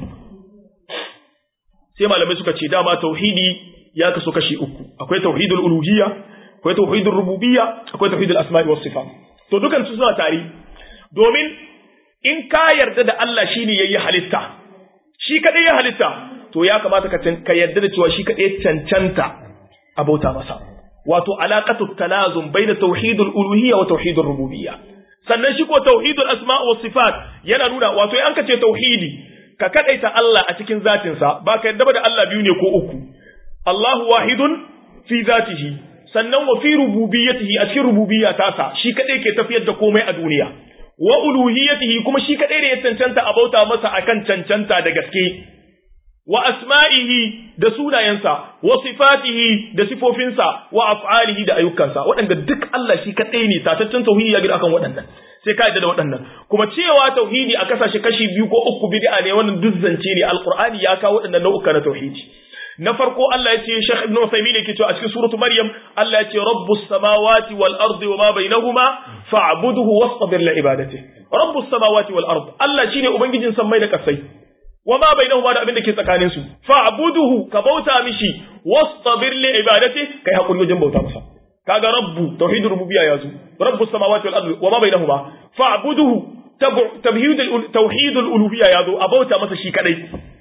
sai malamai suka ce dama tauhidi ya kaso kashi uku akwai tauhidul uluhiyya akwai tauhidul rububiyya akwai tauhidul asma'i was sifat to dukan su suna tare domin in ka yarda da Allah shine yayi halitta shi kadai ya halitta to ya kamata ka ka yarda da cewa shi kadai cancanta a bauta masa wato alaqatu talazum baina tauhidul uluhiyya wa tauhidur rububiyya sannan shi ko tauhidul asma' was sifat yana nuna wato in ka ce tauhidi ka kadaita Allah a cikin zatin sa ba ka yarda da Allah biyu ne ko uku Allahu wahidun fi zatihi sannan wa fi rububiyyatihi a cikin rububiyya tasa shi kadai ke tafiyar da komai a duniya wa uluhiyyatihi kuma shi kadai da ya cancanta a bauta masa akan cancanta da gaske wa asma'ihi da sunayensa wa sifatihi da sifofinsa wa af'alihi da ayyukansa waɗanda duk Allah shi kadai ne tataccen tauhidi ya gida akan waɗannan sai ka yadda da waɗannan kuma cewa tauhidi a kasashe kashi biyu ko uku bid'a ne wannan duk zance ne alqur'ani ya kawo waɗannan nau'uka na tauhidi na farko Allah ya ce Sheikh Ibn Uthaymeen yake cewa a cikin suratu Maryam Allah ya ce Rabbus samawati wal ardi wama bainahuma fa'budhu wastabir li ibadati Rabbus samawati wal ard Allah shine ubangijin sammai da kasai wama bainahuma da abin da ke tsakanin su fa'budhu ka bauta mishi wastabir li ibadati kai hakuri wajen bauta masa kaga rabbu tauhidur rububiyya yazo Rabbus samawati wal ardi wama bainahuma fa'budhu tabhidul tauhidul uluhiyya yazo a bauta masa shi kadai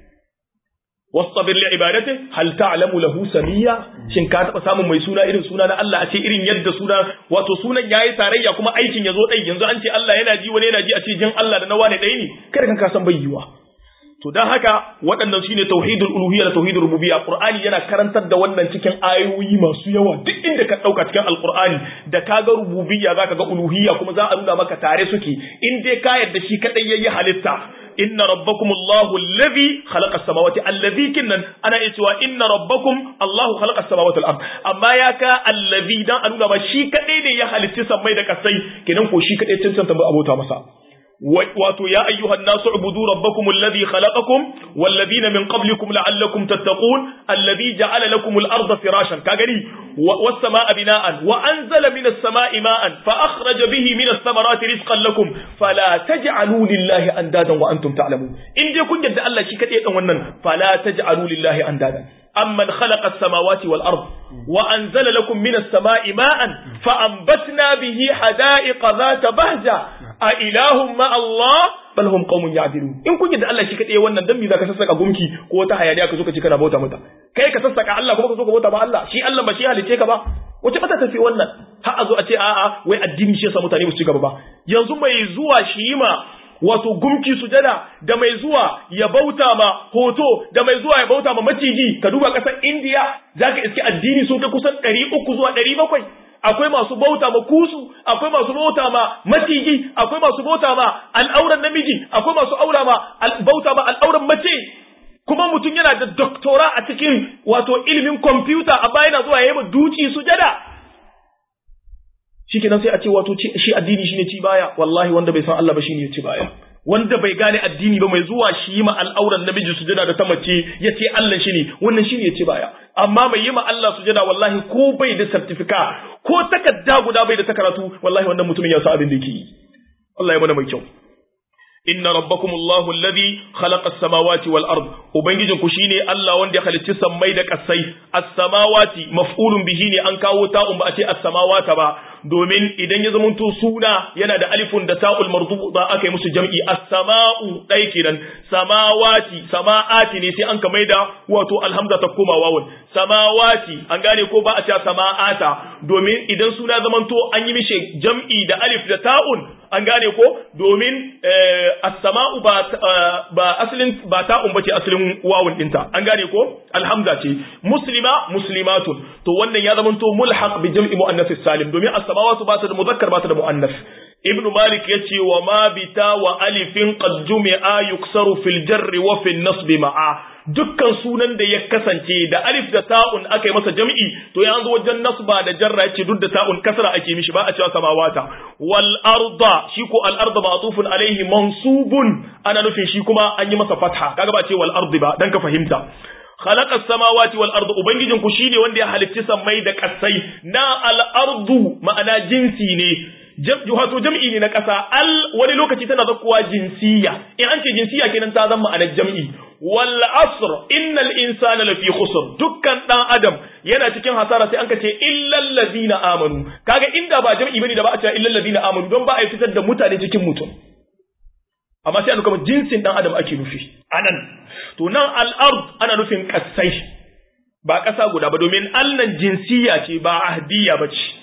wastabir li ibadati hal ta'lamu lahu samiyya shin ka taba samun mai suna irin suna na Allah a ce irin yadda suna wato sunan yayi tarayya kuma aikin yazo dai yanzu an ce Allah yana ji wani yana ji a ce jin Allah da na wane dai ne kada kan ka san bai yiwa to dan haka waɗannan shine tauhidul uluhiyya da tauhidul rububiyya qur'ani yana karantar da wannan cikin ayoyi masu yawa duk inda ka dauka cikin alqur'ani da kaga rububiyya zaka ga uluhiyya kuma za a nuna maka tare suke in dai ka yarda shi kadai yayi halitta inna rabbakum Allahu alladhi khalaqa as-samawati alladhi kinnan ana cewa inna rabbakum Allahu khalaqa as-samawati wal ard amma ya ka alladhi dan a nuna ba shi kadai ne ya halitta sammai da kasai kenan ko shi kadai cancanta ba abota masa wato ya ayyuhan nasu ubudu rabbakum alladhi khalaqakum wal ladina min qablikum la'allakum tattaqun alladhi ja'ala lakum al-ardha firashan ka gani was samaa bina'an wa anzala minas samaa'i ma'an fa akhraja bihi minas thamarati rizqan lakum fala taj'alu lillahi andadan wa antum ta'lamun in je kun yadda Allah shi kadai dan wannan fala taj'alu lillahi andadan أمن خلق السماوات والأرض وأنزل لكم من السماء ماء فأنبتنا به حدائق ذات بهجة أإله مع الله bal hum qaumun ya'dilun in kun yadda Allah shi kadai wannan dan me zaka sassaka gumki ko wata hayaniya ka zo ka ci kana bauta mata kai ka sassaka Allah kuma ka zo ka bauta ba Allah shi Allah ba shi halice ka ba wace bata tafi wannan har a zo a ce a'a wai addini shi yasa mutane ba su ci gaba ba yanzu mai zuwa shi ma wato gumki sujada da mai zuwa ya bauta ma hoto da mai zuwa ya bauta ma maciji ka duba kasar India zaka iske addini sun kai kusan 300 zuwa 700 akwai masu bauta ma kusu akwai masu bauta ma maciji akwai masu bauta ma al'auran namiji akwai masu aura ma bauta ma al'auran mace kuma mutum yana da doktora a cikin wato ilimin kwamfuta a bayan zuwa yayi ma duci sujada shikenan sai a ce wato shi addini shine ci baya wallahi wanda bai san Allah ba shine ya ci baya wanda bai gane addini ba mai zuwa shi yi ma al'auran namiji sujada da ta mace ya ce Allah shi ne wannan shi ne ya ce baya amma mai yi ma Allah sujada wallahi ko bai da certifika ko takarda guda bai da ta karatu wallahi wannan mutumin ya sa abin da yake yi Allah ya mana mai kyau inna rabbakum Allahu alladhi khalaqa as-samawati wal ard ubangijin ku shine Allah wanda ya halicci sammai da kasai as-samawati maf'ulun bihi ne an kawo ta'un ba a ce as-samawata ba domin idan ya zamanto suna yana da alifun da ta'ul marduda aka yi musu jam'i as-sama'u dai kenan samawati sama'ati ne sai an ka maida wato alhamza ta koma wawun samawati an gane ko ba a ce sama'ata domin idan suna zamanto an yi mishi jam'i da alif da ta'un an gane ko domin as-sama'u ba ba asalin ba ta'un bace asalin wawun dinta an gane ko alhamza ce muslima muslimatun to wannan ya zamanto mulhaq bi jam'i muannath salim domin as-samawatu ba ta da muzakkar ba ta da muannath ibn malik yace wa ma bita wa alifin qad jumi'a yuksaru fil jarri wa fil nasb ma'a dukkan sunan da ya kasance da alif da ta'un aka yi masa jam'i to ya zo wajen nasba da jarra yace duk da ta'un kasra ake mishi ba a cewa samawata wal arda shi ko al arda ma'tufun alaihi mansubun ana nufin shi kuma an yi masa fatha kaga ba ce wal ardi ba dan ka fahimta khalaqa samawati wal ardu ubangijin ku shine wanda ya halicci sammai da kasai na al ardu ma'ana jinsi ne wato jam'i ne na ƙasa al wani lokaci tana zakkuwa jinsiya in an ce jinsiya kenan ta zama ma'anar jam'i wal asr innal insana lafi khusr dukkan dan adam yana cikin hasara sai an ka ce illal ladina amanu kaga inda ba jam'i bane da ba a ce illal ladina amanu don ba a fitar da mutane cikin mutum amma sai an kuma jinsin dan adam ake nufi anan to nan al ard ana nufin kasai ba ƙasa guda ba domin allan jinsiya ce ba ahdiya ba ce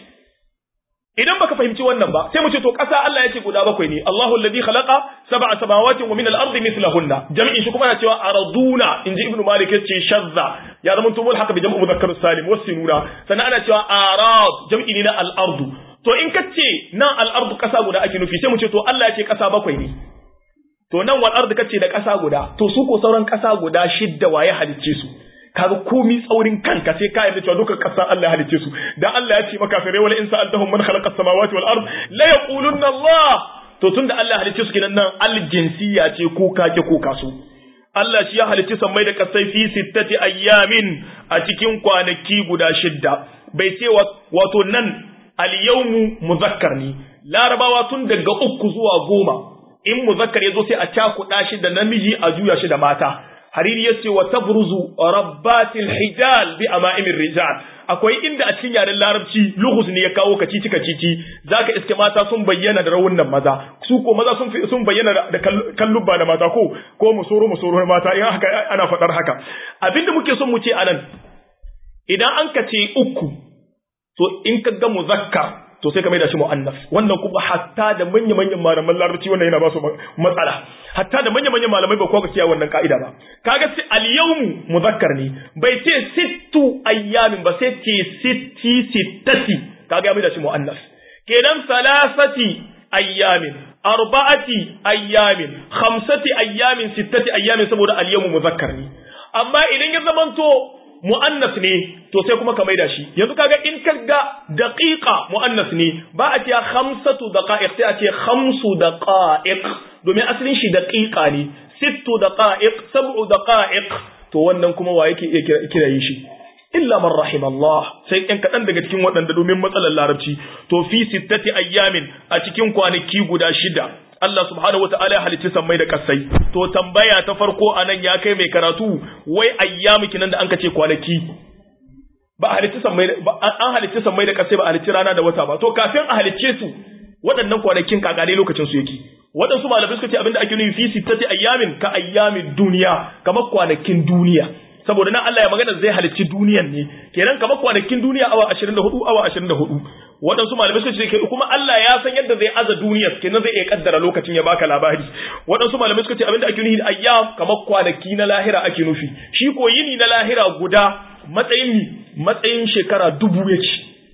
idan baka fahimci wannan ba sai mu ce to ƙasa Allah ya ce guda bakwai ne Allahu alladhi khalaqa sab'a samawati wa min al-ardi mithlahunna jam'in shi kuma yana cewa araduna inji ibnu malik yace shazza ya zama to mulhaq bi jam'u mudhakkar salim wasinuna sannan ana cewa arad jam'i ne na al-ardu to in ka ce nan al-ardu ƙasa guda ake nufi sai mu ce to Allah ya ce ƙasa bakwai ne to nan wal ardu kace da ƙasa guda to su ko sauran ƙasa guda shidda waye halicce su kaga komi tsaurin kanka sai ka yarda cewa duka kasar Allah ya halice su dan Allah ya ce maka fare wala in sa'altahum man khalaqa samawati wal ard la yaqulunna Allah to tunda Allah ya halice su kinan nan aljinsiya ce ko kake ko kaso Allah shi ya halice sammai da kasai fi sittati ayyamin a cikin kwanaki guda shidda bai ce wato nan al-yawmu muzakkar ne larabawa tun daga uku zuwa goma in muzakkar ya zo sai a cakuɗa shi da namiji a juya shi da mata hariri ya ce wa tabruzu rabbatil hijal bi ama'imin rijal akwai inda a cikin yaren larabci lughus ne ya kawo kacici kacici zaka iske mata sun bayyana da rawunan maza su ko maza sun sun bayyana da kallubba da mata ko ko musoro musoro mata in haka ana fadar haka abinda muke son mu ce anan idan an ka ce uku to in ka ga muzakkar to sai ka mai da shi mu'annas wannan kuma hatta da manya manyan malaman larabci wannan yana ba su matsala hatta da manya manyan malamai ba ko ka kiyaye wannan ka'ida ba kaga sai al-yawmu muzakkar ne bai ce sittu ayyamin ba sai ce sitti sittati kaga ya mai da shi mu'annas kenan salasati ayyamin arba'ati ayyamin khamsati ayyamin sittati ayyamin saboda al-yawmu muzakkar ne amma idan ya zamanto mu'annas ne to sai kuma ka maida shi yanzu kaga in ka ga daqiqa mu'annas ne ba a ce khamsatu daqa'iq sai a ce khamsu daqa'iq domin asalin shi daqiqa ne sittu daqa'iq sab'u daqa'iq to wannan kuma wa yake iya kirayi shi illa man rahim Allah sai ɗan kaɗan daga cikin waɗanda domin matsalar larabci to fi sittati ayyamin a cikin kwanaki guda shida Allah subhanahu wata'ala ya halicci sammai da kasai to tambaya ta farko anan ya kai mai karatu wai ayyamu kinan da an kace kwanaki ba halicci sammai an halicci sammai da kasai ba halicci rana da wata ba to kafin a halicce su waɗannan kwanakin kakare lokacin su yake waɗansu malamai suka ce abinda ake nufi fi sittati ayyamin ka ayyamin duniya kamar kwanakin duniya saboda nan Allah ya magana zai halicci duniyan ne kenan kamar kwanakin duniya awa 24 awa 24 waɗansu malamai suka ce kuma Allah ya san yadda zai aza duniyar kenan zai iya kaddara lokacin ya baka labari waɗansu malamai suka ce abinda ake nufi ayyam kamar kwanaki na lahira ake nufi shi ko yini na lahira guda matsayin matsayin shekara dubu yake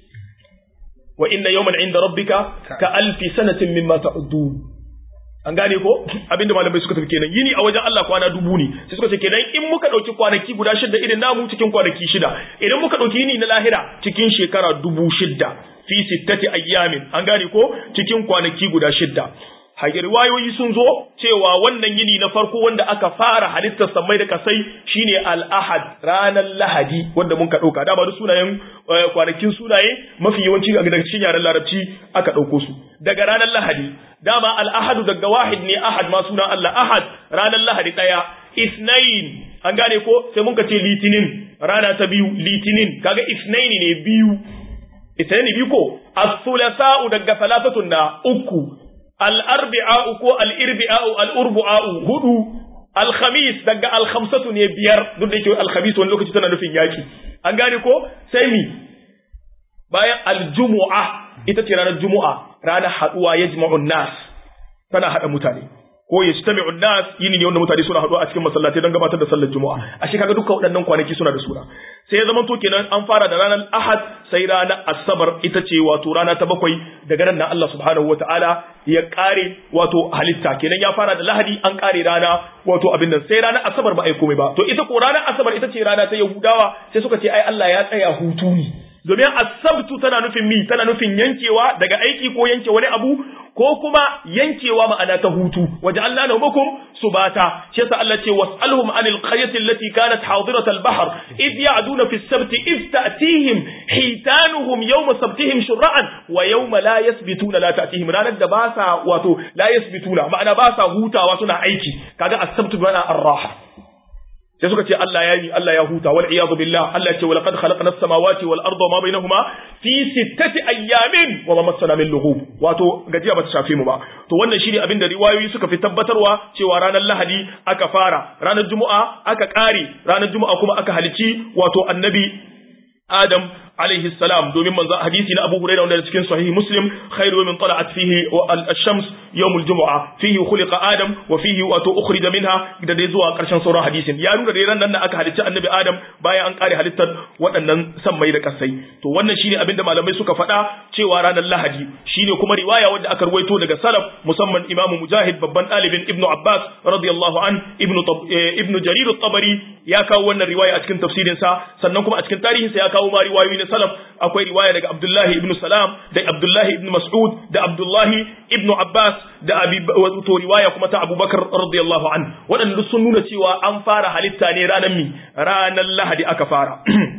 wa inna yawman inda rabbika ka alfi sanatin mimma ta'udun an gane ko abinda malamai suka tafi kenan yini a wajen Allah kwana dubu ne sai suka ce kenan in muka dauki kwanaki guda shida irin namu cikin kwanaki shida idan muka dauki yini na lahira cikin shekara dubu shida fi sittati ayyamin an gane ko cikin kwanaki guda shida hage riwayoyi sun zo cewa wannan yini na farko wanda aka fara halittar samai da kasai shine al-ahad ranar lahadi wanda mun ka dauka dama duk sunayen kwanakin sunaye mafi yawanci daga cikin yaren larabci aka dauko su daga ranar lahadi dama al-ahad daga wahid ne ahad ma sunan Allah ahad ranar lahadi daya isnain an gane ko sai mun ka ce litinin rana ta biyu litinin kaga isnaini ne biyu isnaini biyu ko as-thulasa'u daga thalathatun na uku al'arbi'a'u ko al'irbi'a'u al'urbu'a'u hudu, alhamis daga alhamsatu ne biyar duk da yake alhamis wani lokaci tana nufin yaki. An gane ko? Sai mi, bayan aljumu'a ita ce ranar jumu'a, ranar haɗuwa ya jima'un nas, tana haɗa mutane. Ko ya ci nas yini ne wanda mutane suna haɗuwa a cikin masallatai don gabatar da sallar jumu'a. A shi kaga dukkan waɗannan kwanaki suna da suna. sai ya zama to kenan an fara da ranar ahad sai ranar asabar ita ce wato rana ta bakwai daga nan Allah subhanahu wataala ya kare wato halitta kenan ya fara da lahadi an kare rana wato abin nan sai ranar asabar ba ai komai ba to ita ko ranar asabar ita ce rana ta yahudawa sai suka ce ai Allah ya tsaya hutu ne domin asabtu tana nufin mi tana nufin yankewa daga aiki ko yanke wani abu ko kuma yankewa ma'ana ta hutu waje Allah na hukum subata shi yasa Allah ce was'alhum anil qaryati allati kanat hadirat al-bahr id ya'duna fi as-sabt id ta'tihim hitanuhum yawma sabtihim shur'an wa yawma la yasbituna la ta'tihim ranar da ba sa wato la yasbituna ma'ana ba sa hutawa suna aiki kaga as-sabt bana ar-raha sai suka ce Allah ya yi Allah ya huta wal iyadu billah Allah ya ce wa laqad khalaqna as-samawati wal arda ma bainahuma fi sittati ayyamin wa ma massana min lughub wato gajiya bata shafe mu ba to wannan shine abin da riwayoyi suka fi tabbatarwa cewa ranar Lahadi aka fara ranar Juma'a aka kare ranar Juma'a kuma aka halici wato annabi Adam alaihi salam domin manzo hadisi na Abu Hurairah wanda cikin sahih Muslim khairu min tala'at fihi al-shams yawm al-jum'a fihi khuliqa Adam wa fihi wa ukhrija minha da dai zuwa karshen sauran hadisin ya nuna dai ran nan aka halicci annabi Adam bayan an kare halittar waɗannan sammai da kasai to wannan shine abinda malamai suka faɗa cewa ranar Lahadi shine kuma riwaya wanda aka ruwaito daga salaf musamman Imam Mujahid babban ɗalibin Ibn Abbas radiyallahu an Ibn Ibn Jarir at-Tabari ya kawo wannan riwaya a cikin tafsirin sa sannan kuma a cikin tarihin sa ya kawo ma riwayoyi na salaf akwai riwaya daga Abdullahi ibn Salam da Abdullahi ibn Mas'ud da Abdullahi ibn Abbas da Abi to riwaya kuma ta Abubakar radiyallahu an waɗanda sun nuna cewa an fara halitta ne ranar mi ranar Lahadi aka fara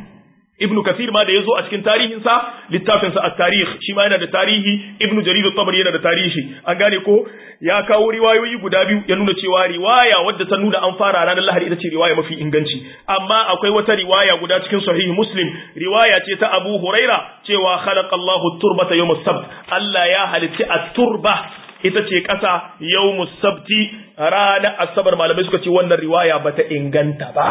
Ibn Kathir ma da yazo a cikin tarihinsa littafin sa at-tarikh shi ma yana da tarihi Ibn Jarir at-Tabari yana da tarihi an gane ko ya kawo riwayoyi guda biyu ya nuna cewa riwaya wadda ta nuna an fara ranar Lahadi ita ce riwaya mafi inganci amma akwai wata riwaya guda cikin sahih Muslim riwaya ce ta Abu Huraira cewa khalaqallahu at-turbata yawm as-sabt Allah ya halitti at-turba ita ce ƙasa yawmus sabti ranar asabar malamai suka ce wannan riwaya bata inganta ba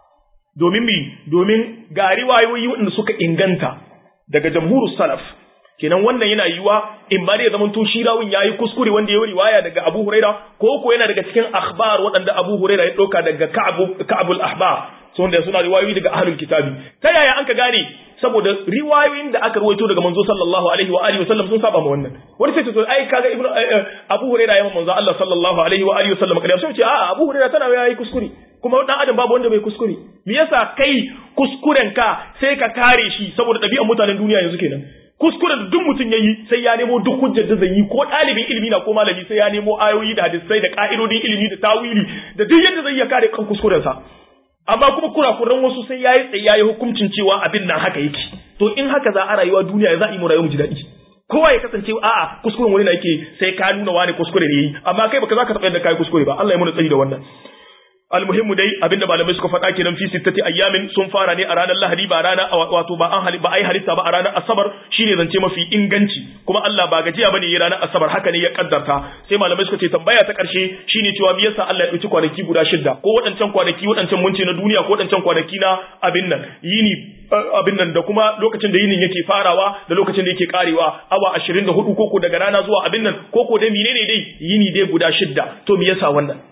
domin mi domin ga riwayoyi waɗanda suka inganta daga jamhurus salaf kenan wannan yana yiwa in ba da ya zamanto shi rawun yayi kuskure wanda yayi riwaya daga Abu Huraira ko ko yana daga cikin akhbar waɗanda Abu Huraira ya ɗauka daga Ka'ab Ka'abul Ahbar so wanda suna riwayoyi daga ahlul kitabi ta yaya an ka gane saboda riwayoyin da aka ruwaito daga manzo sallallahu alaihi wa alihi wasallam sun saba ma wannan wani sai to ai kaga ibnu Abu Huraira ya manzo Allah sallallahu alaihi wa alihi wasallam kada sai ce a Abu Huraira tana yayi kuskure kuma dan adam babu wanda bai kuskure me yasa kai kuskuren ka sai ka kare shi saboda ɗabi'an mutanen duniya yanzu kenan kuskuren da duk mutum yayi sai ya nemo duk hujjar da zai yi ko ɗalibin ilimi na ko malami sai ya nemo ayoyi da hadisai da ka'idodin ilimi da tawili da duk yadda zai iya kare kan kuskuren sa amma kuma kurakuran wasu sai yayi tsaye yayi hukuncin cewa abin nan haka yake to in haka za a rayuwa duniya za a yi mu rayuwa mu ji daɗi kowa ya kasance a'a kuskuren wani na yake sai ka nuna wani kuskure ne yi amma kai baka za ka taɓa yadda kai kuskure ba Allah ya muna tsari da wannan almuhimmu dai abinda malamai suka faɗa kenan fi sittati ayyamin sun fara ne a ranar lahadi ba rana wato ba an ba ai halitta ba a ranar asabar shine zance mafi inganci kuma Allah ba gajiya bane ya ranar asabar haka ne ya kaddarta sai malamai suka ce tambaya ta karshe shine cewa me yasa Allah ya dauki kwanaki guda shidda ko waɗancan kwanaki waɗancan munci na duniya ko waɗancan kwanaki na abin nan yini abin nan da kuma lokacin da yinin yake farawa da lokacin da yake karewa awa 24 koko daga rana zuwa abin nan koko dai menene dai yini dai guda shidda to me yasa wannan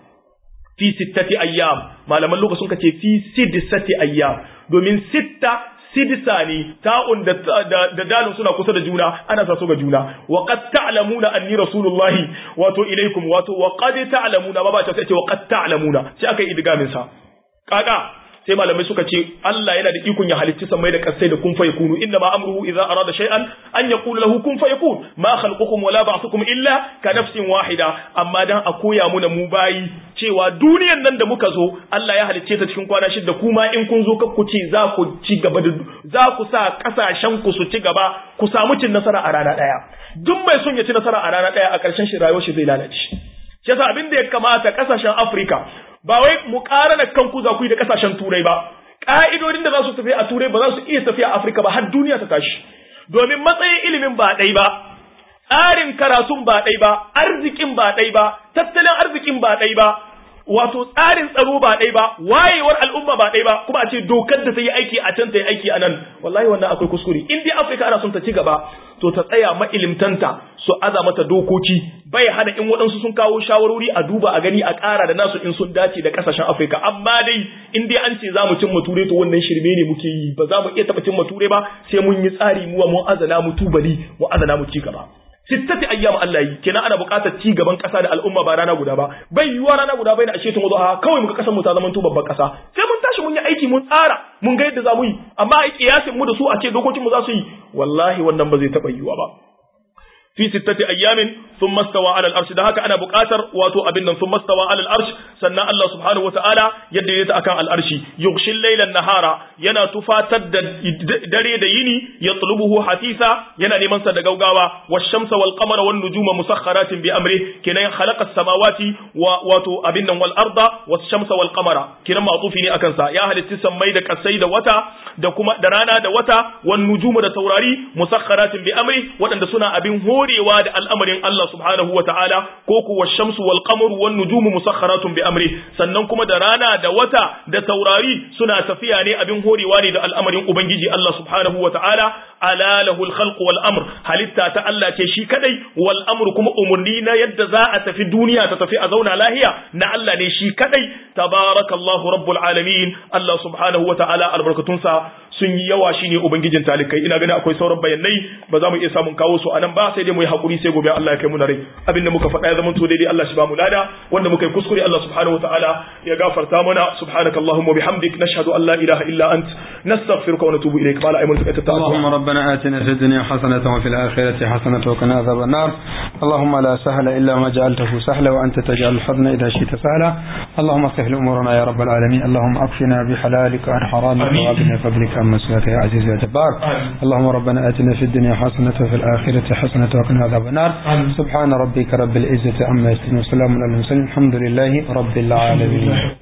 fi sittati ayyam malaman lokacin ka ce fi siddisati ayyam domin sitta sidisa ne ta'un da da dalin suna kusa da juna ana sa su ga juna wa qad ta'lamuna anni rasulullahi wato ilaikum wato wa qad ta'lamuna ba ba ta ce wa qad ta'lamuna sai aka yi idgamin sa kaka sai malamai suka ce Allah yana da ikon ya halicci samai da kasai da kun fa yakunu inna ma amruhu idza arada shay'an an yaqula lahu kun fayakun ma khalqukum wala ba'thukum illa ka nafsin wahida amma dan a koya muna mu bayi cewa duniyan nan da muka zo Allah ya halicce ta cikin kwana shida kuma in kun zo ku ce za ku ci gaba da za ku sa kasashen ku su ci gaba ku samu cin nasara a rana daya duk mai son ya ci nasara a rana daya a ƙarshen shi rayuwar shi zai lalace shi yasa abin da ya kamata kasashen Afirka ba wai mu ƙara kanku za ku yi da kasashen Turai ba ka'idodin da za su tafi a Turai ba za su iya tafiya a Afirka ba har duniya ta tashi domin matsayin ilimin ba ɗai ba tsarin karatun ba ɗai ba arzikin ba ɗai ba tattalin arzikin ba ɗai ba wato tsarin tsaro ba ɗai ba wayewar al'umma ba ɗai ba kuma a ce dokar da ta yi aiki a can ta yi aiki a nan wallahi wannan akwai kuskure in dai afirka ana son ta ci gaba to ta tsaya ma'ilimtanta su aza mata dokoki bai hana in waɗansu sun kawo shawarori a duba a gani a ƙara da nasu in sun dace da ƙasashen afirka amma dai in dai an ce za mu cin mature to wannan shirme ne muke yi ba za mu iya taɓa cin mature ba sai mun yi tsari muwa mun azana mu tubali mu azana mu ci gaba sittati ayyam Allah yi kenan ana buƙatar ci gaban ƙasa da al'umma ba rana guda ba bai yiwuwa rana guda bai na ashe tun a kawai muka kasar mu ta zama babban ƙasa sai mun tashi mun yi aiki mun tsara mun ga yadda za mu yi amma a kiyasin mu da su a ce dokokin mu za su yi wallahi wannan ba zai taɓa yiwuwa ba fi sittati ayyamin thumma stawa ala al-arsh da haka ana buƙatar wato abin nan thumma stawa ala al-arsh sannan Allah subhanahu wata'ala yadda yake akan al-arshi yughshil layla nahara yana tufatar da dare da yini yatlubuhu hasisa yana neman sa da gaugawa wash-shamsa wal qamara wan nujuma musakhkharatin bi amri kenan khalaqa as-samawati wa wato abin nan wal arda wash-shamsa wal qamara kenan ma'tufi ne akan sa ya halitta sammai da kasai da wata da kuma da rana da wata wan nujuma da taurari musakhkharatin bi amri waɗanda suna abin hori horewa da al'amarin Allah subhanahu wa ta'ala ko kuwa shamsu wal qamaru wan nujumu musakharatun bi amri sannan kuma da rana da wata da taurari suna tafiya ne abin horewa ne da al'amarin ubangiji Allah subhanahu wa ta'ala ala lahul khalq wal amr halitta ta Allah ce shi kadai wal amru kuma umurni na yadda za a tafi duniya ta tafi a zauna lahiya na Allah ne shi kadai tabarakallahu rabbul alamin Allah subhanahu wa ta'ala albarkatunsa sun yi yawa shine ubangijin talikai ina ganin akwai sauran bayanai ba za mu iya samun kawo su anan ba sai dai mu yi hakuri sai gobe Allah ya kai mu na rai abin da muka faɗa ya zama to daidai Allah shi ba mu lada wanda muka yi kuskure Allah subhanahu wataala ya gafarta mana subhanakallahumma bihamdik nashhadu an la ilaha illa ant nastaghfiruka wa natubu ilayk qala aymanu ka tatta اللهم ربنا آتنا في الدنيا حسنة وفي الآخرة حسنة وقنا عذاب النار اللهم لا سهل إلا ما جعلته سهلا وأنت تجعل الحزن إذا شئت سهلا اللهم سهل أمورنا يا رب العالمين اللهم أكفنا بحلالك عن حرامك وأغنى فضلك عن مسواك يا عزيز يا جبار اللهم ربنا آتنا في الدنيا حسنة وفي الآخرة حسنة وقنا عذاب النار سبحان ربك رب العزة عما يصفون وسلام على المرسلين الحمد لله رب العالمين